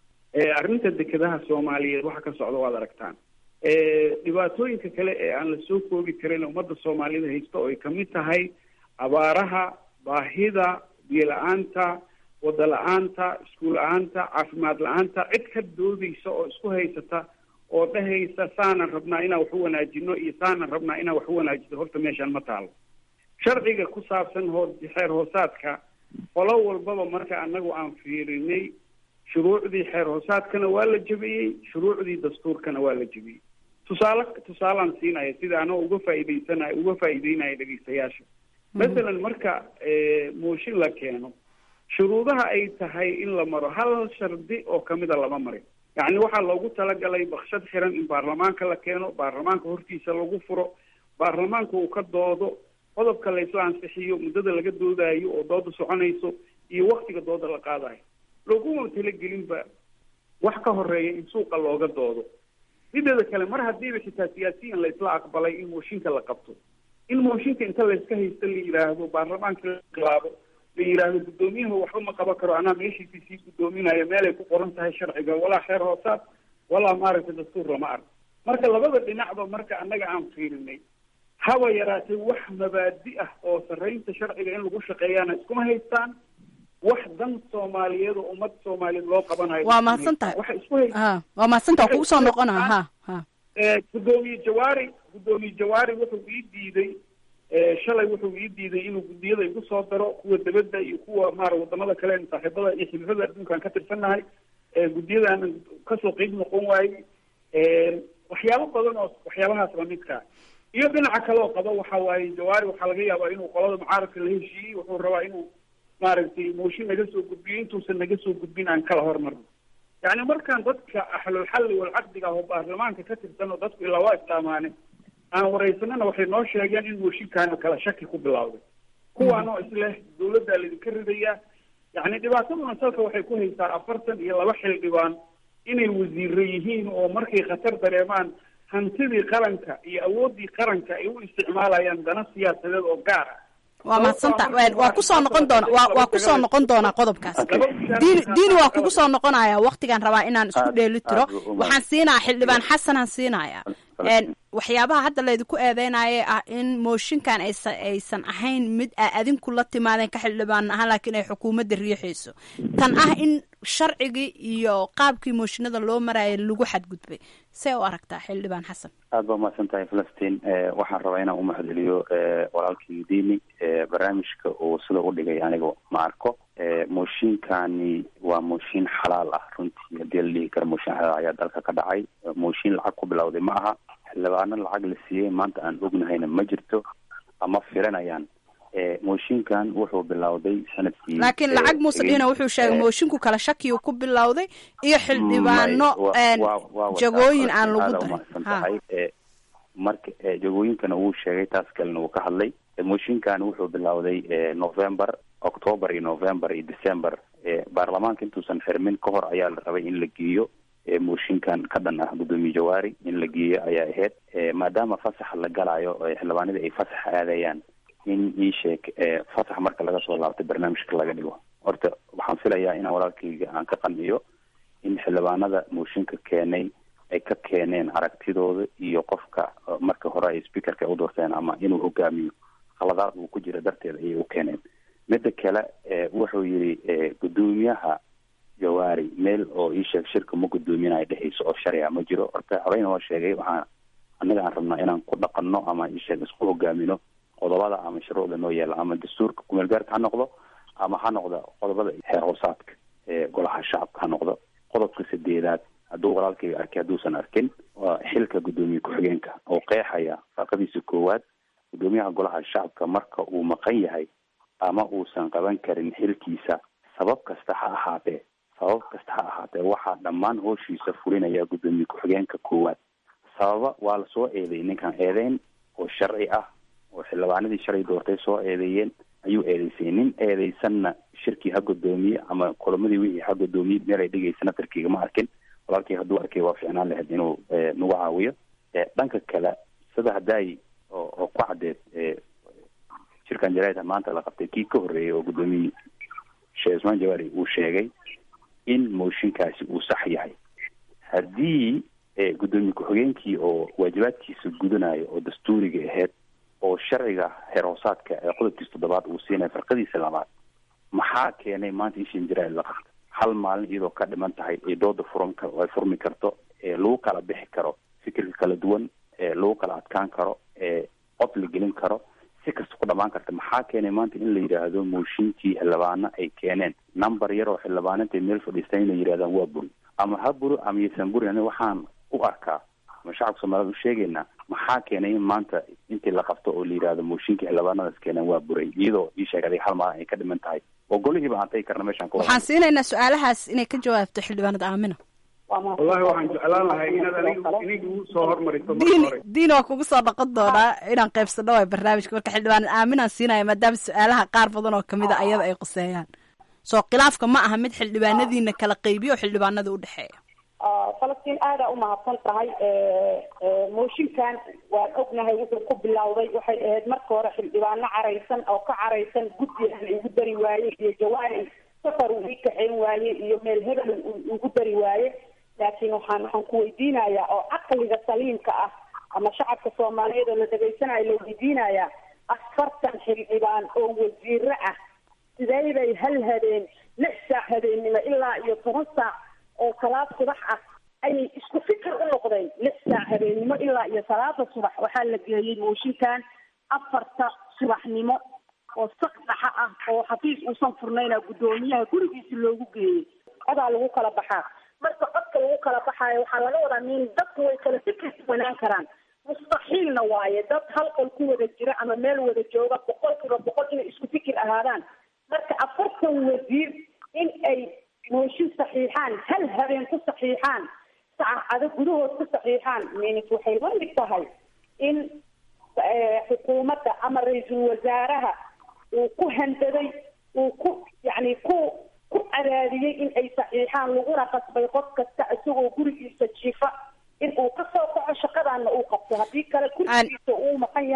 arrinta dekedaha soomaaliyeed waxa ka socda waad aragtaan dhibaatooyinka kale ee aan la soo koobi karin ummadda soomaaliyeed haysta oo ay kamid tahay abaaraha baahida biyo la-aanta wada la-aanta iskuul la-aanta caafimaad la-aanta cid ka doodaysa oo isku haysata oo dhahaysa saanan rabnaa inaan wax u wanaajino iyo saanan rabnaa inaan wax u wanaajino horta meeshaan ma taalo sharciga ku saabsan hoo xeer hoosaadka qolo walbaba marka annagu aan fiirinay shuruucdii xeer hoosaadkana waa la jebiyey shuruucdii dastuurkana waa la jebiyey tusaale tusaalaan siinaya sida anoo uga faa'iidaysanayo uga faa'iideynaya dhegeystayaasha masalan marka mooshin la keeno shuruudaha ay tahay in la maro hal shardi oo kamida lama marin yacni waxaa loogu talagalay bakshad xiran in baarlamaanka la keeno baarlamaanka hortiisa lagu furo baarlamaanka uu ka doodo qodobka la isla ansixiyo muddada laga doodaayo oo dooda soconayso iyo waktiga dooda la qaadayo loguma talagelinba wax ka horeeya in suuqa looga doodo mideeda kale mar haddiiba xitaa siyaasiyan la isla aqbalay in mooshinka la qabto in mooshinka inta layska haysto la yidhaahdo baarlamaanka la inqilaabo la yidhaahdo guddoomiyaha waxba ma qaban karo anaa meeshiisii sii guddoominayo meelay ku qoran tahay sharciga walaa xeer hoosaad walaa maaragtay dastuur lama arko marka labada dhinacba marka annaga aan fiirinay haba yaraatee wax mabaadi ah oo sarreynta sharciga in lagu shaqeeyaana iskuma haystaan wax dan soomaaliyeed oo ummad soomaaliyeed loo qabanayo waa mahadsan tahay waxay isku haystaan ha waa mahadsan tahay waa kugu soo noqonaa ha ha guddoomiye jawaari guddoomiye jawaari wuxuu ii diiday shalay wuxuu ii diiday inuu guddiyada igu soo daro kuwa debadda iyo kuwa maara wadamada kale saaxiibada iyo xilifada adduunkaan ka tirsannahay guddiyadaanan kasoo qeyb noqon waayey waxyaabo badan oo waxyaabahaas lamidkaa iyo dhinaca kale oo qaba waxa waaye jawaari waxaa laga yaabaa inuu qolada mucaaradka la heshiiyey wuxuu rabaa inuu maaragtay mooshin naga soo gudbiyo intuusan naga soo gudbin aan kala hormarno yacni markaan dadka ahlulxalli walcaqdiga ah oo baarlamaanka ka tirsan oo dadku ilaa waa islaamaane aan waraysanana waxay noo sheegeen in mooshinkaana kala shaki ku bilowday kuwaanoo isleh dawladdaa laydinka ridayaa yacni dhibaataduna salka waxay ku haysaa afartan iyo laba xildhibaan inay wasiiro yihiin oo markay khatar dareemaan hantidii qaranka iyo awooddii qaranka ay u isticmaalayaan dana siyaasadeed oo gaar ah waa mahadsanta waa kusoo noqon doona waa waa kusoo noqon doonaa qodobkaas diini diini waa kugu soo noqonaya waktigaan rabaa inaan isku dheeli tiro waxaan siinaya xildhibaan xasanaan siinaya waxyaabaha hadda laydinku eedeynaya ah in mooshinkan aysan aysan ahayn mid aa adinku la timaadeen ka xildhibaan ahaan laakiin ay xukuumadda riixayso tan ah in sharcigii iyo qaabkii mooshinada loo maraya lagu xadgudbay see u aragtaa xildhibaan xasan aada baa mahadsan tahay falastiin waxaan rabaa inaan umahadceliyo walaalkii diini barnaamijka uu sida u dhigay aniga ma arko mooshinkani waa mooshin xalaal ah runtii haddii la dhihi karo mooshin xalaal ayaa dalka ka dhacay mooshin lacag ku bilowday ma aha xildhibaano lacag la siiyey maanta aan ognahayna ma jirto ama filanayaan mooshinkan wuxuu bilowday sanadkii laakiin lacag muuse dhihina wuxuu sheegay moshinku kala shakiyu ku bilowday iyo xildhibaano jagooyin aan lagu umahadsan tahay marka jagooyinkana wuu sheegay taas kalena wuu ka hadlay mooshinkan wuxuu bilowday november october iyo november iyo december baarlamaanka intuusan xirmin ka hor ayaa la rabay in la geeyo mooshinkan ka dhan ah guddoomiye jawaari in la geeyo ayaa ahayd maadaama fasax la galayo xildhibaanadii ay fasax aadayaan in ii sheeg fasax marka laga soo laabtay barnaamijka laga dhigo horta waxaan filayaa inaan walaalkayga aan ka qanciyo in xildhibaanada mooshinka keenay ay ka keeneen aragtidooda iyo qofka marka hore ay speakerka ay u doorteen ama inuu hogaamiyo khaladaad uu ku jira darteed ayay u keeneen midda kale wuxuu yidhi guddoomiyaha jawaari meel oo ii sheeg shirka ma guddoominayo dhehayso oo sharciga ma jiro horta horeyna waa sheegay waxaan annaga aan rabnaa inaan ku dhaqanno ama ii sheeg isku hogaamino qodobada ama shuruucda noo yeela ama dastuurka kumeel gaarka ha noqdo ama ha noqdo qodobada xeer hoosaadka ee golaha shacabka ha noqdo qodobka sideedaad hadduu walaalkayga arkay hadduusan arkin waa xilka guddoomiye ku-xigeenka oo qeexaya farqadiisa koowaad guddoomiyaha golaha shacabka marka uu maqan yahay ama uusan qaban karin xilkiisa sabab kasta ha ahaatee sabab kasta ha ahaatee waxaa dhammaan hooshiisa fulinaya guddoomiye ku-xigeenka koowaad sababa waa lasoo eeday ninkan eedeyn oo sharci ah oo xildhibaanadii shalay doortay soo eedeeyeen ayuu eedeysay nin eedeysanna shirkii ha guddoomiye ama kulamadii wixii ha guddoomiye meel ay dhigaysana tarkiga ma arkin walaalkii hadduu arkay waa ficnaan lahayd inuu nagu caawiyo dhanka kale sida haddaay oo ku caddeed shirkan jaraida maanta la qabtay kii ka horreeyay oo guddoomiye sheekh usmaan jawaari uu sheegay in mooshinkaasi uu sax yahay haddii guddoomiye ku-xigeenkii oo waajibaadkiisa gudanayo oo dastuuriga ahayd oo sharciga heer hoosaadka ee qodobkiisa toddobaad uu siinaya farqadiisa labaad maxaa keenay maanta in shin jaraid la qabta hal maalin iyadoo ka dhiman tahay ee dooda furan ay furmi karto ee lagu kala bixi karo fikirka kala duwan ee lagu kala adkaan karo ee cod la gelin karo si kasta ku dhamaan karta maxaa keenay maanta in la yidhaahdo mooshinkii xildhibaano ay keeneen number yar oo xildhibaanintay meel fadhiistan inay yidhahdaan waa buri ama ha buri ama yaysan burin ani waxaan u arkaa ama shacabka soomaaliyed u sheegaynaa maxaa keenay in maanta intii la qabto oo la yidhaahdo mooshinkii xildhibaanadaas keeneen waa buray iyadoo ii sheeg adig hal maalin ay ka dhiman tahay oo golihiiba aan tagi karna meeshaan ka waxaan siinaynaa su-aalahaas inay ka jawaabto xildhibaanada aamina wallahi waxaan jeclaan lahay inaad anigu inigu soo hormariso marka diin hore diin waa kugu soo dhaqon doonaa inaan qaybsano waay barnaamijka marka xildhibaanad aaminaan siinaya maadaama su-aalaha qaar badan oo kamid a ayada ay quseeyaan soo khilaafka ma aha mid xildhibaanadiina kala qaybiyo oo xildhibaanada u dhexeeya falastiin aadaa umahadsan tahay mooshinkan waan ognahay wuxuu ku bilowday waxay ahayd marka hore xildhibaano caraysan oo ka caraysan guddiga la igu dari waaye iyo jawaari safar uu ii kaxayn waaye iyo meel hebel uu igu dari waaye laakiin waxaan waxaan ku weydiinayaa oo caqliga saliimka ah ama shacabka soomaaliyeed oo la dhegaysanayo la weydiinayaa afartan xildhibaan oo wasiiro ah sidee bay hal habeen lix saac habeennimo ilaa iyo toban saac oo salaad subax ah ayay isku fikir u noqdeen lix saac habeennimo ilaa iyo salaada subax waxaa la geeyey mooshinkan afarta subaxnimo oo sak dhaxa ah oo xafiis uusan furnayna guddoomiyaha gurigiisa loogu geeyey codaa lagu kala baxaa marka codka lagu kala baxaayo waxaa laga wadaa min dadku way kala fikir wanaan karaan mustaxiilna waaye dad hal qol ku wada jira ama meel wada jooga boqol kiiba boqol inay isku fikir ahaadaan marka afartan wasiir in ay mooshin saxiixaan hal habeen ku saxiixaan saacado gudahood ku saxiixaan minit waxay la mid tahay in xukuumadda ama ra-iisul wasaaraha uu ku handaday uu ku yacni ku ku cadaadiyey in ay saxiixaan laguna qasbay qof kasta isagoo gurigiisa jiifa in uu ka soo kaco shaqadaana uu qabto haddii kale kursigiisa uu maqan yahay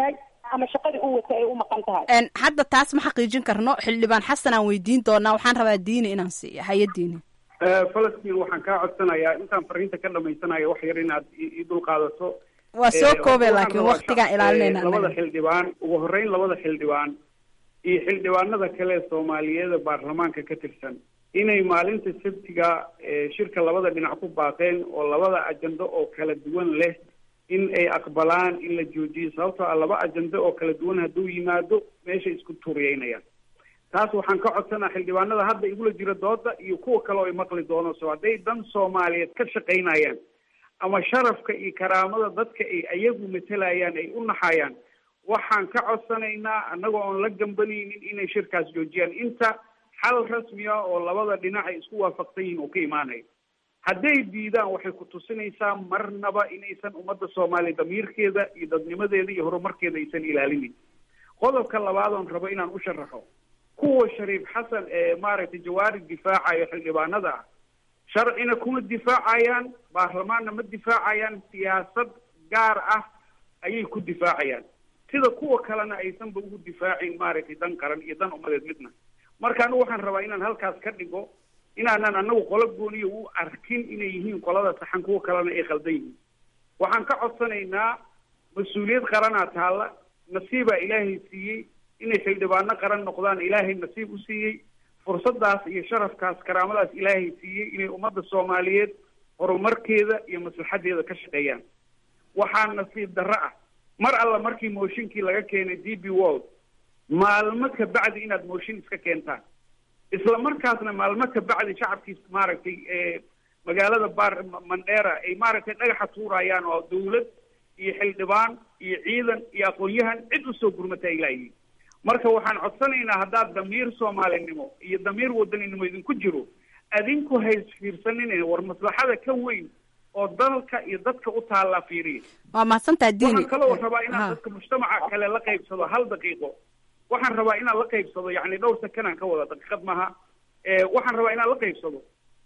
ama shaqadii u wata ay u maqan tahay hadda taas ma xaqiijin karno xildhibaan xasan aan weydiin doonaa waxaan rabaa diini inaan siiyo haye diini falastiin waxaan kaa codsanayaa intaan fariinta ka dhamaysanayo wax yar inaad i dul qaadato waa soo koobe laakiin waktigaan ilaalinayna labada xildhibaan ugu horeyn labada xildhibaan iyo xildhibaanada kale soomaaliyeeda baarlamaanka ka tirsan inay maalinta sabtiga shirka labada dhinac ku baaqeen oo labada ajando oo kala duwan leh in ay aqbalaan in la joojiyo sababtoo ah laba ajando oo kala duwan hadduu yimaado meeshay isku tuuriyeynayaan taas waxaan ka codsanaa xildhibaanada hadda igula jira dooda iyo kuwa kale oo ay maqli doono so hadday dan soomaaliyeed ka shaqaynayaan ama sharafka iyo karaamada dadka ay ayagu matelayaan ay u naxayaan waxaan ka codsanaynaa annagoo oon la gambanaynin inay shirkaas joojiyaan inta xal rasmiya oo labada dhinac ay isku waafaqsan yihiin oo ka imaanayo hadday diidaan waxay ku tusinaysaa marnaba inaysan ummadda soomaaliya damiirkeeda iyo dadnimadeeda iyo horumarkeeda aysan ilaalinin qodobka labaad oon rabo inaan u sharaxo kuwa shariif xasan ee maaragtay jawaari difaacayo xildhibaanada ah sharcina kuma difaacayaan baarlamaanna ma difaacayaan siyaasad gaar ah ayay ku difaacayaan sida kuwa kalena aysanba ugu difaacin maaragtay dan qaran iyo dan ummadeed midna marka anigu waxaan rabaa inaan halkaas ka dhigo inaanan anagu qolo gooniya u arkin inay yihiin qolada saxan kuwa kalena ay khaldan yihiin waxaan ka codsanaynaa mas-uuliyad qaranaa taalla nasiibaa ilaahay siiyey inay xildhibaano qaran noqdaan ilaahay nasiib u siiyey fursadaas iyo sharafkaas karaamadaas ilaahay siiyey inay ummadda soomaaliyeed horumarkeeda iyo maslaxadeeda ka shaqeeyaan waxaa nasiib darro ah mar alla markii mooshinkii laga keenay d b world maalmo ka bacdi inaad mooshin iska keentaan isla markaasna maalmo ka bacdi shacabkii maaragtay magaalada bar mandheera ay maaragtay dhagaxa tuurayaan oo dawlad iyo xildhibaan iyo ciidan iyo aqoon-yahan cid usoo gurmata ay laayihiin marka waxaan codsanaynaa haddaad damiir soomaalinimo iyo damiir wadaninimo idinku jiro adinku hays fiirsanine war maslaxada ka weyn oo dalka iyo dadka u taallaa fiiriya waa mahadsantaha diini waxaan kaloo rabaa inaan dadka mujtamaca kale la qaybsado hal daqiiqo waxaan rabaa inaan la qaybsado yani dhowr sakanaan ka wada daqiiqad maaha waxaan rabaa inaan la qaybsado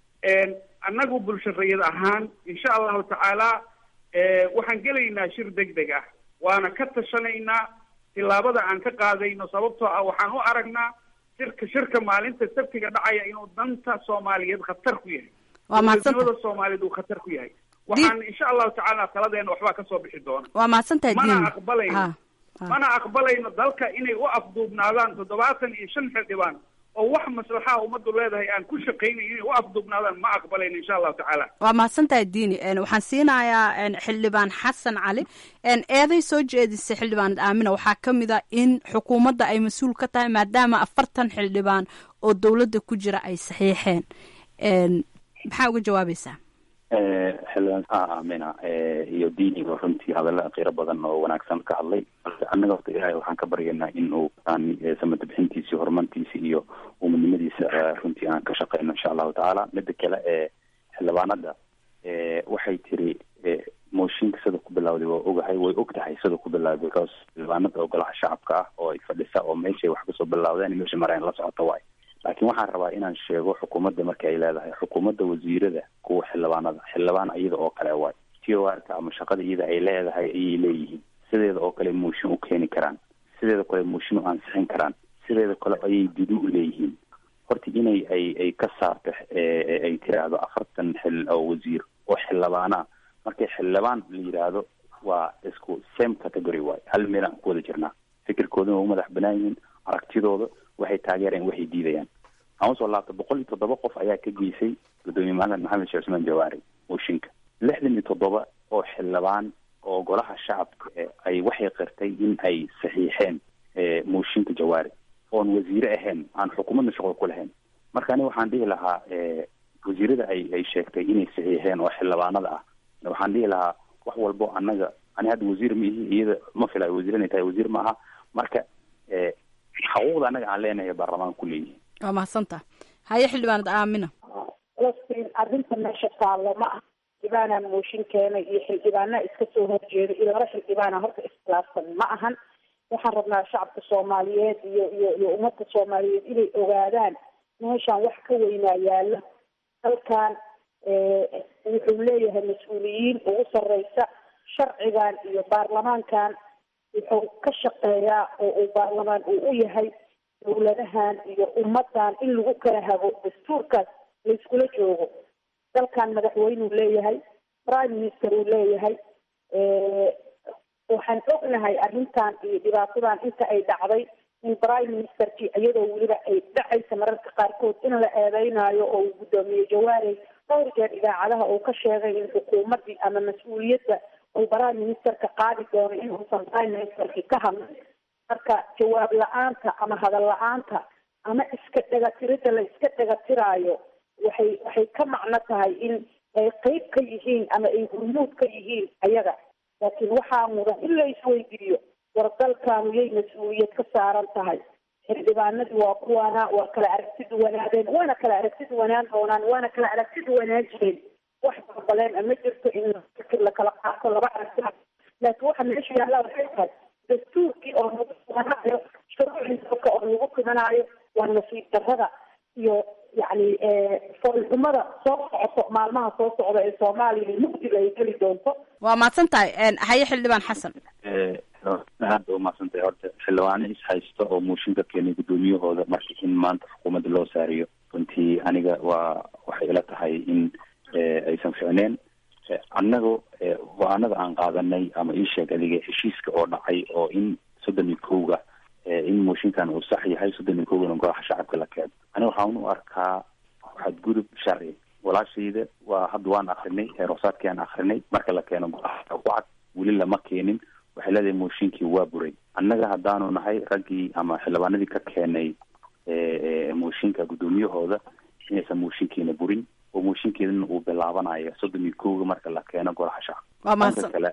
annagu bulsharayad ahaan insha allahu tacaala waxaan gelaynaa shir deg deg ah waana ka tashanaynaa tillaabada aan ka qaadayno sababtoo ah waxaan u aragnaa shirka shirka maalinta sabtiga dhacaya inuu danta soomaaliyeed khatar ku yahay waa mahadsanta dowladnimada soomaaliyeed uu khatar ku yahay waxaan insha allahu tacaala taladeena waxbaa kasoo bixi doona waa mahadsantaha mana diini aqbalayno ha ha. mana aqbalayno dalka inay u afduubnaadaan toddobaatan iyo shan xildhibaan oo wax maslaxaa ummaddu leedahay aan ku shaqaynayn inay u afduubnaadaan ma aqbalayno insha allahu tacaala waa mahadsantaha diini En, waxaan siinayaa en, xildhibaan xasan cali En, eeday soo jeedisay xildhibaanad aamina waxaa ka mid a in xukuumadda ay mas-uul ka tahay maadaama afartan xildhibaan oo dowladda ku jira ay saxiixeen En, maxaa uga jawaabaysaa xildhibaan aamina iyo diiniga runtii hadalla qiiro badan oo wanaagsan ka hadlay balse annaga horta ilaahay waxaan ka baryaynaa in uu aan samada bixintiisi horumartiisi iyo umadnimadiisa eh, runtii aan ka shaqeyno insha allahu tacaala mida kale ee xildhibaanada eh, waxay tiri eh, mooshinka sida ku bilawday waa ogahay way og tahay sida ku bilawday because xildhibaanada ogolaha shacabka ah oo ay fadhisa oo meeshay wax kasoo bilawdeen meesha mareen la socota waay laakiin waxaan rabaa inaan sheego xukuumadda marka ay leedahay xukuumadda wasiirada kuwa xildhibaanada xildhibaan iyada oo kale waay t o r ka ama shaqada iyada ay leedahay ayay leeyihiin sideeda oo kale mooshin u keeni karaan sideeda kale mooshin u ansixin karaan sideeda kale ayay didu u leeyihiin horta inay ay ay ka saarto eh, ay tiraahdo afartan xil oo wasiir oo xildhibaana markay xildhibaan la yidhaahdo waa isku same category waay hal meel aan ku wada jirnaa fikirkooduna waa u madax banaan yihiin aragtidooda waxay taageereen waxay diidayaan aan usoo laabta boqol iyo toddoba qof ayaa ka geysay gudoomiye maxamed maxamed sheekh cusmaan jawaari mooshinka lixdan iyo toddoba oo xildhibaan oo golaha shacabka eh, ay waxay qirtay in ay saxiixeen eh, mooshinka jawaari oon wasiire ahayn aan xukuumadna shaqo ku lahayn marka aniga waxaan dhihi lahaa eh, wasiirada ay ay sheegtay inay saxiixeen oo xildhibaanada ah waxaan dhihi lahaa wax walbo annaga ani hadda wasiir ma ihi iyada ma filayo wasiir inay tahay wasiir ma aha marka eh, xaquuqda annaga aan leenahay baarlamaanka ku leeyihin waa mahadsantaha haye xildhibaanad aamina falastiin arrinta meesha taallo ma ah xildhibaanaa mooshin keenay iyo xildhibaanaa iska soo horjeeda iyo laba xildhibaana horta iskhilaafsan ma ahan waxaan rabnaa shacabka soomaaliyeed iyo iyo iyo ummadda soomaaliyeed inay ogaadaan meeshaan wax ka weynaa yaalo halkan wuxuu leeyahay mas-uuliyiin ugu sarreysa sharcigan iyo baarlamaankan wuxuu ka shaqeeyaa oo uu baarlamaan uu u yahay dowladahan iyo ummadan in lagu kala hago dastuurkaas layskula joogo dalkan madaxweynuu leeyahay prime minister uu leeyahay waxaan ognahay arrintan iyo dhibaatadan inta ay dhacday in prime ministerkii iyadoo weliba ay dhacaysa mararka qaarkood in la eedeynayo oo uu guddoomiye jawaarey dhowr jeer idaacadaha uu ka sheegay in xukuumaddii ama mas-uuliyadda uu prime ministerka qaadi doono in uusan prime ministerkii ka hadlin marka jawaab la-aanta ama hadal la-aanta ama iska dhegatiridda la iska dhegatiraayo waxay waxay ka macno tahay in ay qeyb ka yihiin ama ay hurmuud ka yihiin ayaga laakiin waxaa mudan in la isweydiiyo war dalkaanu yay mas-uuliyad ka saaran tahay xildhibaanadii waa kuwaana waa kala aragti duwanaadeen waana kala aragti duwanaan doonaan waana kala aragti duwanaan jireen wax balbaleen ama jirto in la kala qaato laba aragti laakiin waxa meesha yaalla waxay tahay dastuurkii oo lagu tumanaayo shuruucii dalka oo lagu tumanaayo waa nasiib darrada iyo yacni foolxumada soo socoto maalmaha soo socda ee soomaaliya mugdiga ay geli doonto waa mahadsan tahay haye xildhibaan xasan aada u mahadsantahay horta xildhibaano is haysto oo muushinka keenay guddoomiyahooda marka in maanta xukuumadda loo saariyo runtii aniga waa waxay ila tahay in aysan ficneen annaga go-aanada aan qaadanay ama ii sheeg adiga heshiiska oo dhacay oo in soddon iyo kowga in mooshinkan uu sax yahay soddon iyo kowgana golaha shacabka la keeno aniga waxaan u arkaa xadgudub sharci walaashayda waa hadda waan akrinay heeroosaadkii aan akrinay marka la keeno golaha ku cad weli lama keenin waxay leedahay mooshinkii waa buray annaga haddaanu nahay raggii ama xildhibaanadii ka keenay mooshinka guddoomiyahooda inaysan mooshinkiina burin oo mooshinkeedana uu bilaabanayo soddon iyo kowga marka la keeno golaha shacabka dhanka kale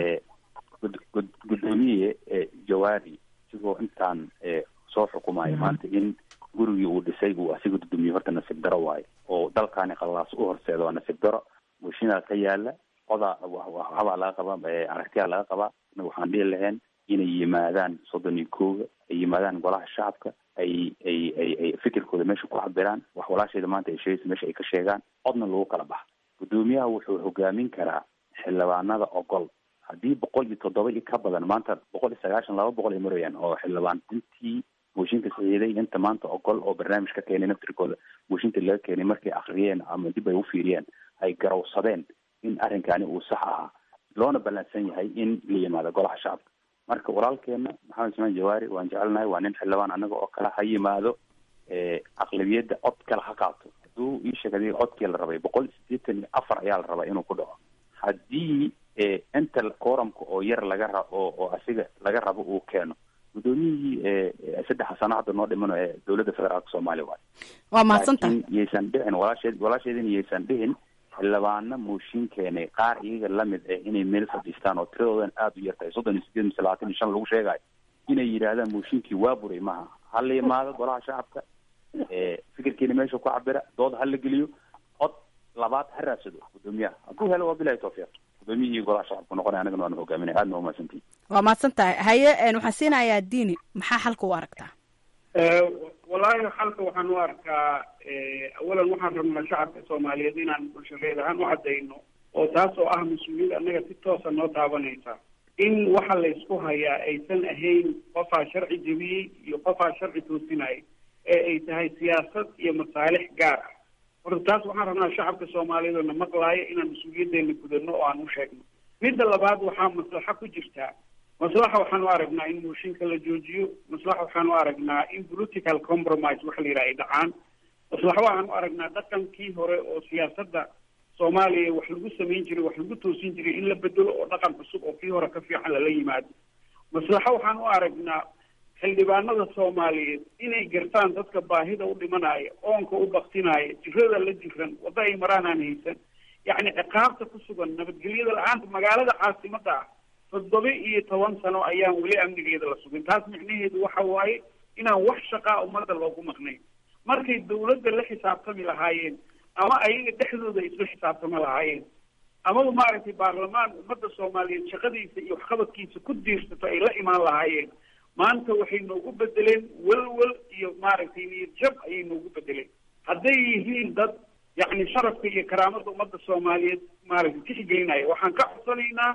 guddoomiye jawaari isigoo intaan soo xukumayo maanta in gurigii uu dhisay uu asiga gudoomiye horta nasiib daro waayo oo dalkaani qallaas u horseeda waa nasiib daro mooshinaa ka yaala odaa waxbaa laga qabaa aragtiyaa laga qabaa anaga waxaan dhihi lahayn inay yimaadaan soddon iyo kooga ay yimaadaan golaha shacabka ay ay ay ay fikirkooda meesha ku cabiraan wax walaashayda maanta ay sheegaysa meesha ay ka sheegaan codna lagu kala baxa guddoomiyaha wuxuu hogaamin karaa xildhibaanada ogol haddii boqol iyo toddoba iyo ka badan maanta boqol iyo sagaashan laba boqol ay marayaan oo xildhibaan intii mooshinka saxiiday inta maanta ogol oo barnaamij ka keenay naftirkooda mooshinka laga keenay markay akriyeen ama dib ay ufiiriyeen ay garowsadeen in arrinkani uu sax ahaa loona ballansan yahay in la yimaado golaha shacabka marka walaalkeena maxamed ismaan jawaari waan jecelnahay waa nin xildhibaan anaga oo kale ha yimaado aqlabiyadda cod kale ha qaato hadduu ii sheegay codkii la rabay boqol sideetan iyo afar ayaa la rabaa inuu ku dhaco haddii inta kooramka oo yar laga ra oo oo asiga laga rabo uu keeno guddoomiyihii saddexa sano hadda noo dhimano ee dowladda federaalka soomaaliya waayo waa mahadsantahay laakiin yaysan dhicin walaasheed walaasheedina yaysan dhihin xildhibaano mooshin keenay qaar iyaga lamid ah inay meel fadhiistaan oo tiradoodan aada u yartahay soddon iyo sideed mise labaatan iyo shan lagu sheegayo inay yidhaahdaan mooshinkii waa buray maha ha la yimaado golaha shacabka fikirkiina meesha ku cabira dood ha la geliyo cod labaad ha raadsado guddoomiyaha hadduu helo waa bilahi tawfiiq guddoomiyihii golaha shacabka noqonaya anagana waanu hogaaminay aadna umahadsantihin waa mahadsan tahay haye waxaan siinayaa diini maxaa xalka u aragtaa wallaahi xalka waxaan u arkaa awalan waxaan rabnaa shacabka soomaaliyeed inaan bulshadeed ahaan u caddayno oo taas oo ah mas-uuliyad annaga si toosa noo taabanaysa in waxa la isku hayaa aysan ahayn qofaa sharci jebiyey iyo qofaa sharci toosinaya ee ay tahay siyaasad iyo masaalix gaar ah horta taas waxaan rabnaa shacabka soomaaliyeed oo na maqlaaya inaan mas-uuliyaddeena gudano oo aan u sheegno midda labaad waxaa maslaxo ku jirtaa maslaxa waxaan u aragnaa in mooshinka la joojiyo maslaxa waxaan u aragnaa in political compromise waxa la yidhaha ay dhacaan maslaxa waxaan u aragnaa dhaqankii hore oo siyaasadda soomaaliya wax lagu samayn jiray wax lagu toosin jiray in la bedelo oo dhaqan cusub oo kii hore ka fiican lala yimaado maslaxo waxaan u aragnaa xildhibaanada soomaaliyeed inay gartaan dadka baahida u dhimanaya oonka u baktinaya jirada la jiran wadda ay maraan aan haysan yacni ciqaabta ku sugan nabadgelyada la-aanta magaalada caasimada ah toddoba iyo toban sano ayaan weli amnigeeda la sugin taas micnaheedu waxa waaye inaan wax shaqaa ummadda loogu maqnayn markay dawladda la xisaabtami lahaayeen ama ayaga dhexdooda ay isla xisaabtami lahaayeen amaba maaragtay baarlamaan ummadda soomaaliyeed shaqadiisa iyo waxqabadkiisa ku diirsato ay la imaan lahaayeen maanta waxay noogu bedeleen welwel iyo maaragtay niyad jab ayay noogu bedeleen hadday yihiin dad yacni sharafka iyo karaamada ummadda soomaaliyeed maaragtay tixgelinaya waxaan ka codsanaynaa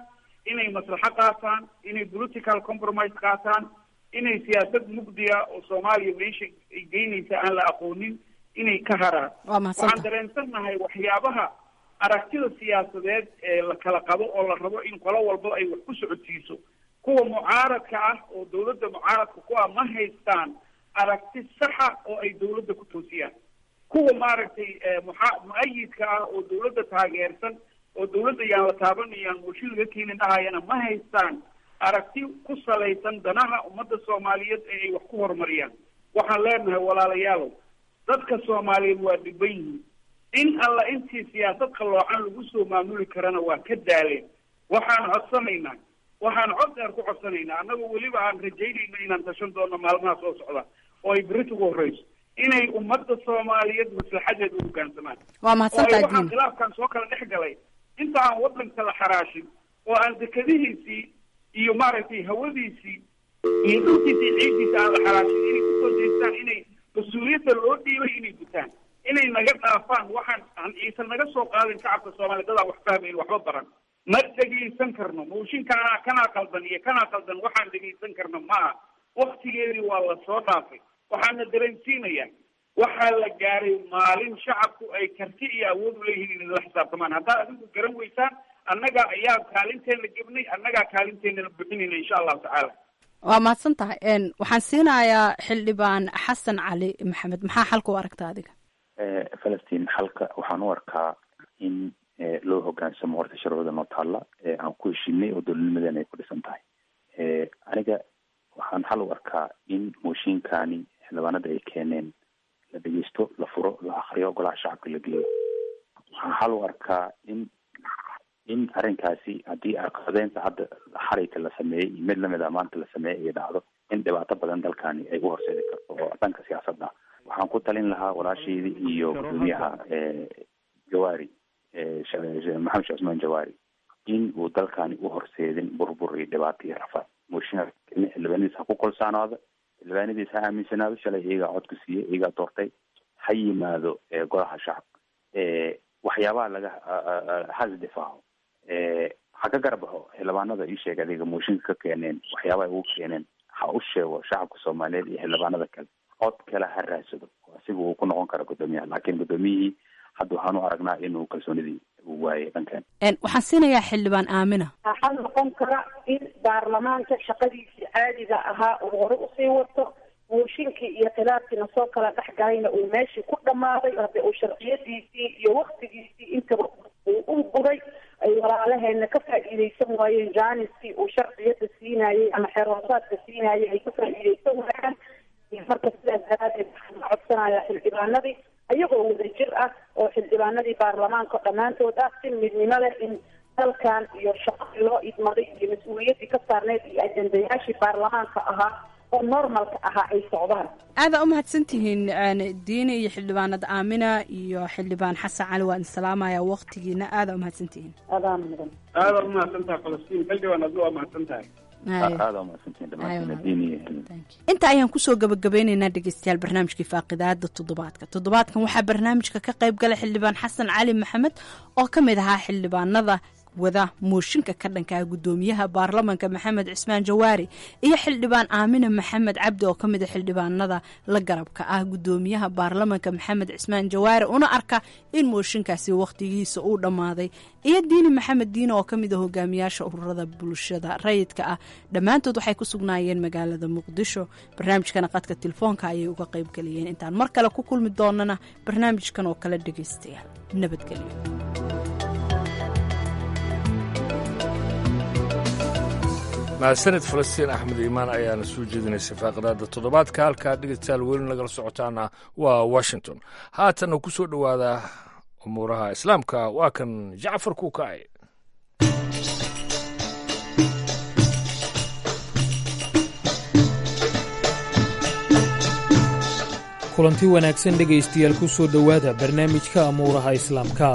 inay maslaxo qaataan inay political compromise qaataan inay siyaasad mugdiya oo soomaaliya meesha ay geynaysa aan la aqoonin inay ka haraan waa mahadsantahay waxaan dareensannahay waxyaabaha aragtida siyaasadeed ee la kala qabo oo la rabo in qolo walba ay wax ku socodsiiso kuwa mucaaradka ah oo dawladda mucaaradka ku ah ma haystaan aragti saxa oo ay dawladda ku toosiyaan kuwa maaragtay muxa mu-ayidka ah oo dawladda taageersan oo dawladda yaan la taabanayaan mooshin laga keenin dhahayana ma haystaan aragti ku salaysan danaha ummadda soomaaliyeed ee ay wax ku horumariyaan waxaan leenahay walaalayaalow dadka soomaaliyeed waa dhiban yihiin in alla intii siyaasad qalloocan lagu soo maamuli karana waa ka daaleen waxaan codsanaynaa waxaan cod dheer ku codsanaynaa annagoo weliba aan rajaynayno inaan tashan doono maalmaha soo socda oo ay berita ugu horreyso inay ummadda soomaaliyeed maslaxadeeda u hoggaansamaan waa oo ay mahadsantahay waxaan diin khilaafkan soo kala dhex galay inta aan waddanka la xaraashin oo aan dekadihiisii iyo maaragtay hawadiisii iyo dhulkiisii ciiddiisa aan la xaraashin inay kusoo jeestaan inay mas-uuliyadda loo dhiibay inay gutaan inay naga dhaafaan waxaan aan ciise naga soo qaadin shacabka soomaaliya dadaan wax fahmayn waxba baran ma dhegaysan karno mooshinkaanaa kanaa qaldan iyo kanaa qaldan waxaan dhegaysan karno ma aha waktigeedii waa la soo dhaafay waxaana dareensiinayaa waxaa la gaaray maalin shacabku ay karti iyo awood u leeyihiin inay la xisaabtamaan haddaad adigu garan weysaan annaga ayaa kaalinteena gebnay annagaa kaalinteena buxinayna insha allahu tacaala waa mahadsan tahay n waxaan siinayaa xildhibaan xasan cali maxamed maxaa xalka u aragta adiga falastiin xalka waxaan u arkaa in eh, loo hogaansamo horta sharciyada noo taalla ee aan ku heshinay oo dowladnimadeena ay ku dhisan tahay Eh, aniga waxaan xal u arkaa in mooshinkani xildhibaanada ay keeneen la dhegeysto la furo la akriyo golaha shacabka la geeyo waxaan xal u arkaa in in arrinkaasi haddii aqadeynta hadda xarayka la sameeyey iyo mid lamid a maanta la sameeyey ay dhacdo in dhibaato badan dalkani ay u horseedi karto oo dhanka siyaasadda waxaan ku talin lahaa walaasheydii iyo gudoomiyaha eh, jawaari eh, Sha- Sha- maxamed sheekh cusmaan jawaari in uu dalkani u horseedin burbur iyo dhibaato iyo rafaad mooshinka xildhibaanadiisa ha ku kolsaanaado xildhibaanadiisa ha aaminsanaado shalay iyagaa codku siiyey iyagaa doortay ha yimaado eh, golaha shacabka Eh, waxyaabaha laga a- a- a- has difaaco Eh, ha ka garbaxo xildhibaanada ii sheeg adiga mooshinka ka keeneen waxyaabaha ay ugu keeneen ha u sheego shacabka soomaaliyeed iyo xildhibaanada kale cod kale ha raadsado oo asiga uu ku noqon karo gudoomiyaha laakiin gudoomiyihii hadda waxaan u aragnaa inuu kalsoonidii uu waayay dhankan n waxaan siinayaa xildhibaan aamina waxaa noqon kara in baarlamaanka shaqadiisii caadiga ahaa uu hore usii wato mooshinkii iyo khilaafkiina soo kala dhex galayna uu meeshii ku dhammaaday hadde uu sharciyadiisii iyo waktigiisii intaba uu u buray ay walaalaheena ka faa'iidaysan waayeen jaaniskii uu sharciyada siinayey ama xeroosaadka siinayey ay ka faa'iidaysan waayaan marka sidaas daraadeed waxaan ka codsanayaa xildhibaanadii ayagoo wadajir ah oo xildhibaanadii baarlamaanka dhammaantood ah si midnimo leh in dalkan iyo shaqadii loo idmaday iyo mas-uuliyaddii ka saarneyd iyo ajendayaashii baarlamaanka ahaa oo normalka ahaa ay socdaan aadaa u mahadsan tihiin n diini iyo xildhibaanad aamina iyo xildhibaan xasan cali waa idin salaamaya waqtigiina aadaa u mahadsan tihiin adaan mudan aada u mahadsan tahay falastiin xildhibaan aduu waa mahadsan tahay aada umahadsantihin dhammaantiin diin iyo inta ayaan kusoo gabagabeyneynaa dhegeystayaal barnaamijkii faaqidaada toddobaadka toddobaadkan waxaa barnaamijka ka qayb galay xildhibaan xasan cali maxamed oo ka mid ahaa xildhibaanada wada mooshinka ka dhanka ah gudoomiyaha baarlamanka maxamed cismaan jawaari iyo xildhibaan aamina maxamed cabdi oo kamid a xildhibaanada la garabka ah gudoomiyaha baarlamanka maxamed cismaan jawaari una arka in mooshinkaasi wakhtigiisa uu dhammaaday iyo diini maxamed diine oo kamid a hogaamiyaasha ururada bulshada rayidka ah dhammaantood waxay ku sugnaayeen magaalada muqdisho barnaamijkana qadka telefoonka ayay uga qayb galiyeen intaan mar kale ku kulmi doonana barnaamijkan oo kale dhegeystayaal nabadgelyo mahadsanid falastiin axmed iimaan ayaana soo jeedinaysay faaqadaada toddobaadka halkaa dhegeystayaal weli nagala socotaana waa washington haatanna ku soo dhowaada umuuraha islaamka waa kan jacfar kuukaaye kulanti wanaagsan dhegaystayaal ku soo dhowaada barnaamijka amuuraha islaamka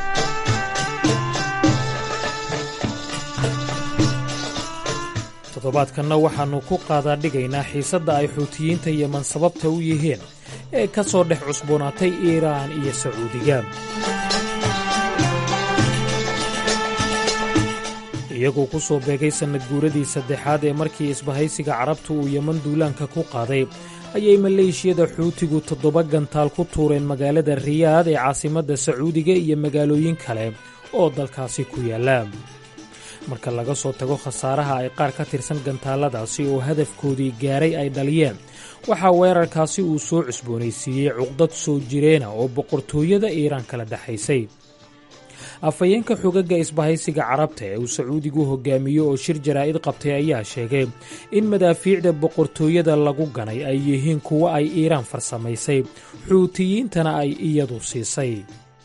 toddobaadkanna waxaannu ku qaadaa dhigaynaa xiisadda ay xuutiyiinta yeman sababta u yihiin ee ka soo dhex cusboonaatay iiraan iyo sacuudiga iyagoo ku soo beegay sannad guuradii saddexaad ee markii isbahaysiga carabtu uu yeman duulaanka ku qaaday ayay maleeshiyada xuutigu toddoba gantaal ku tuureen magaalada riyaad ee caasimadda sacuudiga iyo magaalooyin kale oo dalkaasi ku yaalla marka laga soo tago khasaaraha ay qaar ka tirsan gantaalladaasi oo hadafkoodii gaaray ay dhaliyeen waxaa weerarkaasi uu soo cusboonaysiiyey cuqdad soo jireena oo boqortooyada iiraan kala dhexaysay afhayeenka xogagga isbahaysiga carabta ee uu sacuudigu hogaamiyo oo shir jaraa'id qabtay ayaa sheegay in madaafiicda boqortooyada lagu ganay ay yihiin kuwo ay iiraan farsamaysay xuutiyiintana ay iyadu siisay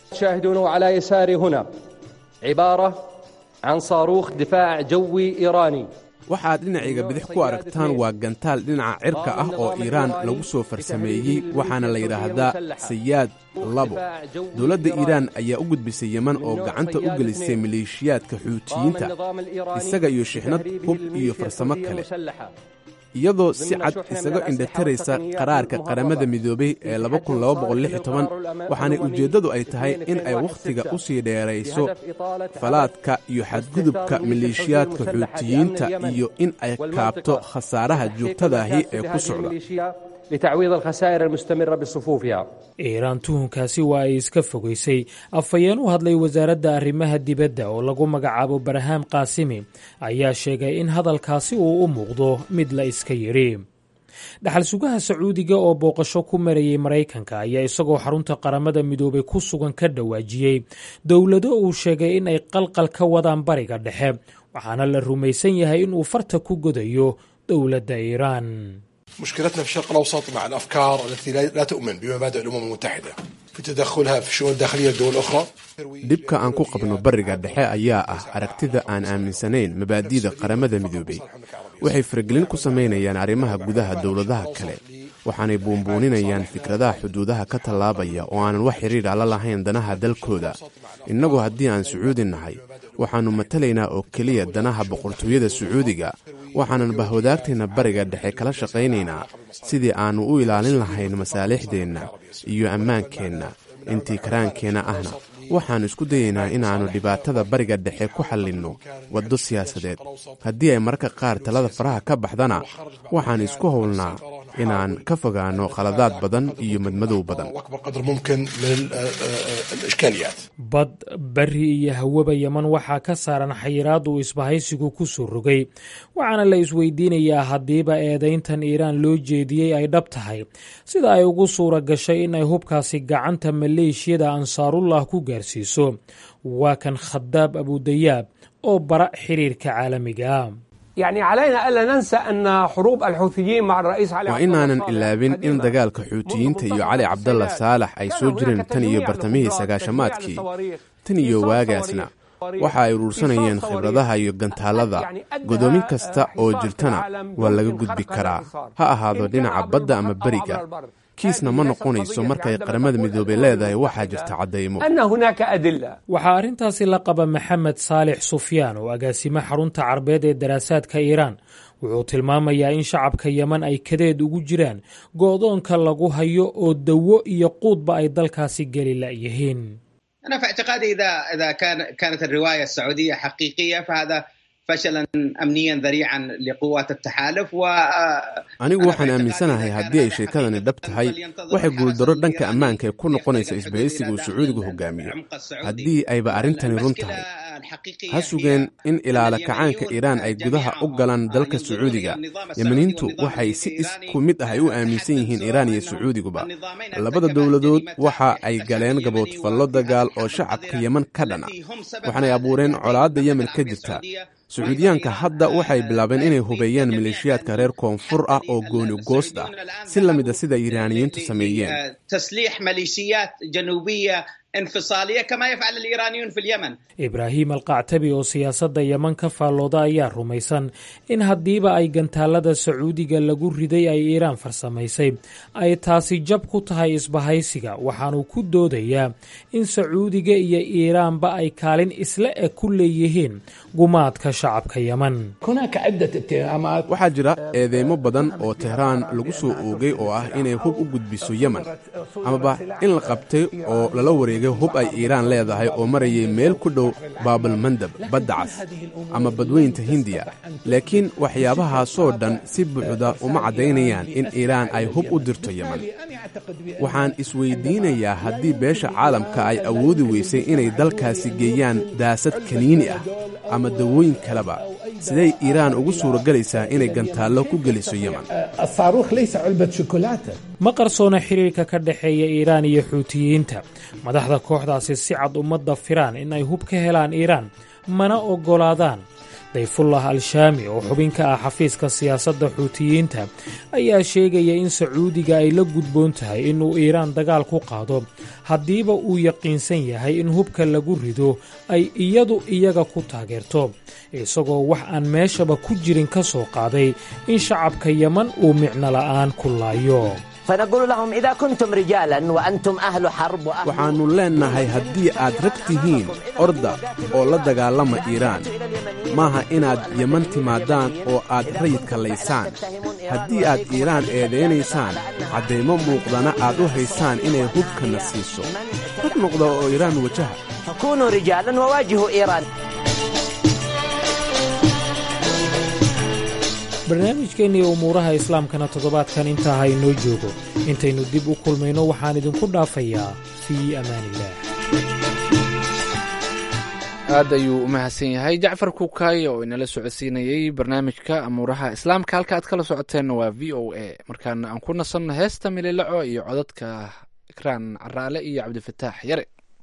can saaruukh difaac jawi iiraani waxaad dhinacayga bidix ku aragtaan waa gantaal dhinaca cirka ah oo iiraan lagu soo farsameeyey waxaana la yidhaahdaa sayaad labo dowladda iiraan ayaa u gudbisay yeman oo gacanta u gelisay maleeshiyaadka xuutiyiinta isaga iyo shixnad hub iyo farsamo kale iyadoo si cad isaga indhataraysa qaraarka qaramada midoobay ee waxaanay ujeeddadu ay tahay in ay wakhtiga u sii dheerayso falaadka iyo xadgudubka maleeshiyaadka xuutiyiinta iyo in ay kaabto khasaaraha joogtadaahi ee ku socda iiraan tuhunkaasi waa ay iska fogaysay afhayeen u hadlay wasaaradda arrimaha dibadda oo lagu magacaabo barhaam qaasimi ayaa sheegay in hadalkaasi uu u muuqdo mid la iska yidhi dhaxal sugaha sacuudiga oo booqasho ku marayay maraykanka ayaa isagoo xarunta qaramada midoobay ku sugan ka dhawaajiyey dowlado uu sheegay in ay qalqal ka wadaan bariga dhexe waxaana la rumaysan yahay inuu farta ku godayo dowladda iiraan مشكلتنا في الشرق الأوسط مع الأفكار التي لا تؤمن بمبادئ الأمم المتحدة في تدخلها في الشؤون الداخلية لدول أخرى dhibka aan ku qabno bariga dhexe ayaa ah aragtida aan aaminsanayn mabaadi'da qaramada midoobay waxay faragelin ku samaynayaan arrimaha gudaha dowladaha kale waxaanay buunbuuninayaan fikradaha xuduudaha ka tallaabaya oo aanan wax xidhiidha la lahayn danaha dalkooda innagu haddii aan sacuudi nahay waxaannu matalaynaa oo keliya danaha boqortooyada sacuudiga waxaanan bahwadaagteenna bariga dhexe kala shaqaynaynaa sidii aannu u ilaalin lahayn masaalixdeenna iyo ammaankeenna intii karaankeenna ahna waxaannu isku dayaynaa inaannu dhibaatada bariga dhexe ku xallinno waddo siyaasadeed haddii ay mararka qaar talada faraha ka baxdana waxaan isku howlnaa inaan ka fogaanno khaladaad badan iyo madmadow badan bad bari iyo hawaba yeman waxaa ka saaran xayiraad uu isbahaysigu ku soo rogay waxaana la isweydiinayaa haddiiba eedayntan iiraan loo jeediyey ay dhab tahay sida ay ugu suura gashay in ay hubkaasi gacanta maleeshiyada ansaarullah ku gaarsiiso waa kan khadaab abudayaab oo bara xiriirka caalamiga waa inaanan ilaabin in dagaalka xuutiyiinta iyo cali cabdalla saalax ay soo jireen tan iyo bartamihii sagaashamaadkii tan iyo waagaasna waxa ay uruursanayeen khibradaha iyo gantaallada godoomin kasta oo jirtana waa laga gudbi karaa ha ahaado dhinaca badda ama beriga kiisna ma noqonayso markay qaramada midoobey leedahay waxaa jirta caddaymo waxaa arrintaasi la qaba maxamed saalix sufyaan oo agaasimo xarunta carbeed ee daraasaadka iiraan wuxuu tilmaamayaa in shacabka yeman ay kadeed ugu jiraan go'doonka lagu hayo oo dawo iyo quudba ay dalkaasi geli la'yihiin أنا في اعتقادي إذا إذا كان كانت الرواية السعودية حقيقية فهذا فشلا أمنيا ذريعا لقوات التحالف و anigu waxaan aaminsanahay haddii ay sheekadani dhab tahay waxay guuldarro dhanka ammaanka ee ku noqonaysa isbahaysiga uu sacuudigu hogaamiyo haddii ayba arrintani run tahay ha sugeen in ilaala kacaanka iiraan ay gudaha u galaan dalka sacuudiga yemaniintu waxay si isku mid ah ay u aaminsan yihiin iiraan iyo sacuudiguba labada dowladood waxa ay galeen gaboodfallo dagaal oo shacabka yeman ka dhana waxaanay abuureen colaadda yemen ka jirta sacuudiyaanka hadda waxay bilaabeen inay hubeeyaan maleeshiyaadka reer koonfur ah oo gooni goost ah si la mid a sida iiraaniyiintu sameeyeen تسليح ميليشيات جنوبية انفصالية كما يفعل الإيرانيون في اليمن ibraahim alqactabi oo siyaasadda yeman ka faallooda ayaa rumaysan in haddiiba ay gantaalada sacuudiga lagu riday ay iiraan farsamaysay ay taasi jab ku tahay isbahaysiga waxaanuu ku doodayaa in sacuudiga iyo iiraanba ay kaalin isla eg ku leeyihiin gumaadka shacabka yeman waxaa jira eedeymo badan oo tehraan lagu soo oogay oo ah inay hub u gudbiso yemen amaba in la qabtay oo lala wareegay hub ay iiraan leedahay oo marayay meel ku dhow baabalmandab badda cas ama badweynta hindiya laakiin waxyaabahaasoo dhan si buuxda uma caddaynayaan in iiraan ay hub u dirto yeman waxaan isweydiinayaa haddii beesha caalamka ay awoodi weysay inay dalkaasi geeyaan daasad kaniini ah ama dawooyin kaleba siday iiraan ugu suuragelaysaa inay gantaallo ku geliso yeman ma qarsoona xiriirka ka dhexeeya iiraan iyo xuutiyiinta madaxda kooxdaasi si cad ummadda firaan in ay hub ka helaan iiraan mana oggolaadaan dayfullah al-shaami oo xubin ka ah xafiiska siyaasadda xuutiyiinta ayaa sheegaya in sacuudiga ay la gudboon tahay inuu iiraan dagaal ku qaado haddiiba uu yaqiinsan yahay in hubka lagu rido ay iyadu iyaga ku taageerto isagoo wax aan meeshaba ku jirin ka soo qaaday in shacabka yeman uu micno la'aan ku laayo waxaannu leennahay haddii aad rag tihiin orda oo la dagaalama iiraan maaha inaad yeman timaadaan oo aad rayidka laysaan haddii aad iiraan eedaynaysaan caddaymo muuqdana aad u haysaan inay hubkana siiso rag noqda oo iiraan wajaha barnaamijkeenniiyo umuuraha islaamkana toddobaadkan intaa ha inoo joogo intaynu dib u kulmayno waxaan idinku dhaafayaa fii amaaniillaah aad ayuu u mahadsan yahay jacfar kukaay oo inala socodsiinayey barnaamijka amuuraha islaamka halka aad kala socoteenna waa v o a markaana aan ku nasanno heesta mililaco iyo codadka ikraan caraale iyo cabdifataax yare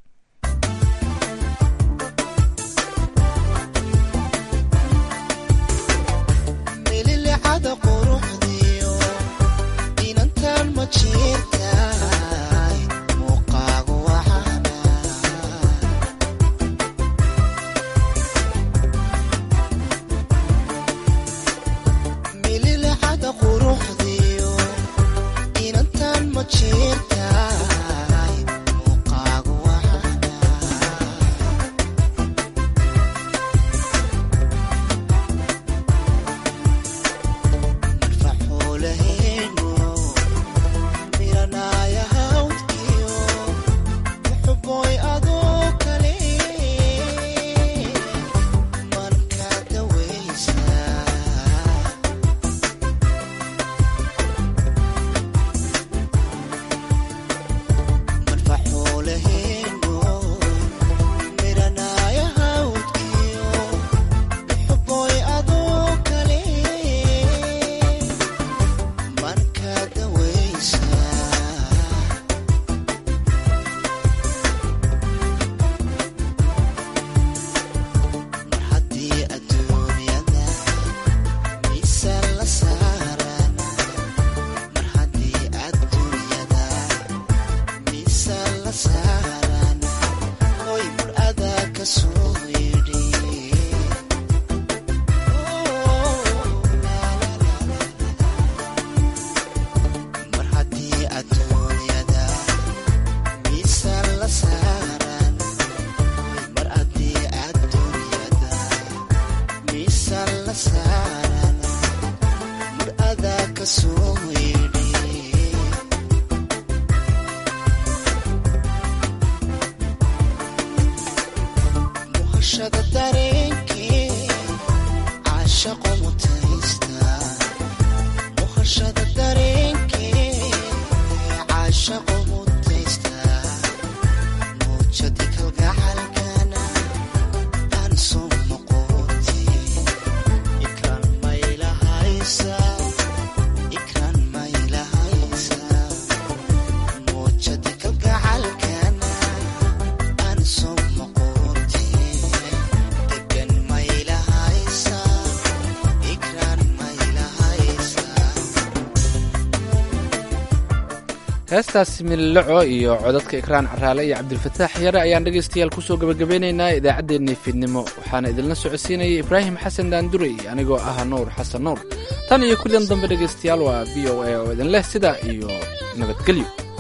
heestaasi mililaco iyo codadka ikraan caraale iyo cabdilfataax yare ayaan dhegaystayaal kusoo gebagabeynaynaa idaacaddeenii fiidnimo waxaana idinla socodsiinayay ibraahim xasan daandurey anigoo ah nuur xasan nuur tan iyo kullian dambe dhegaystayaal waa v o a oo idin leh sidaa iyo nabadgelyo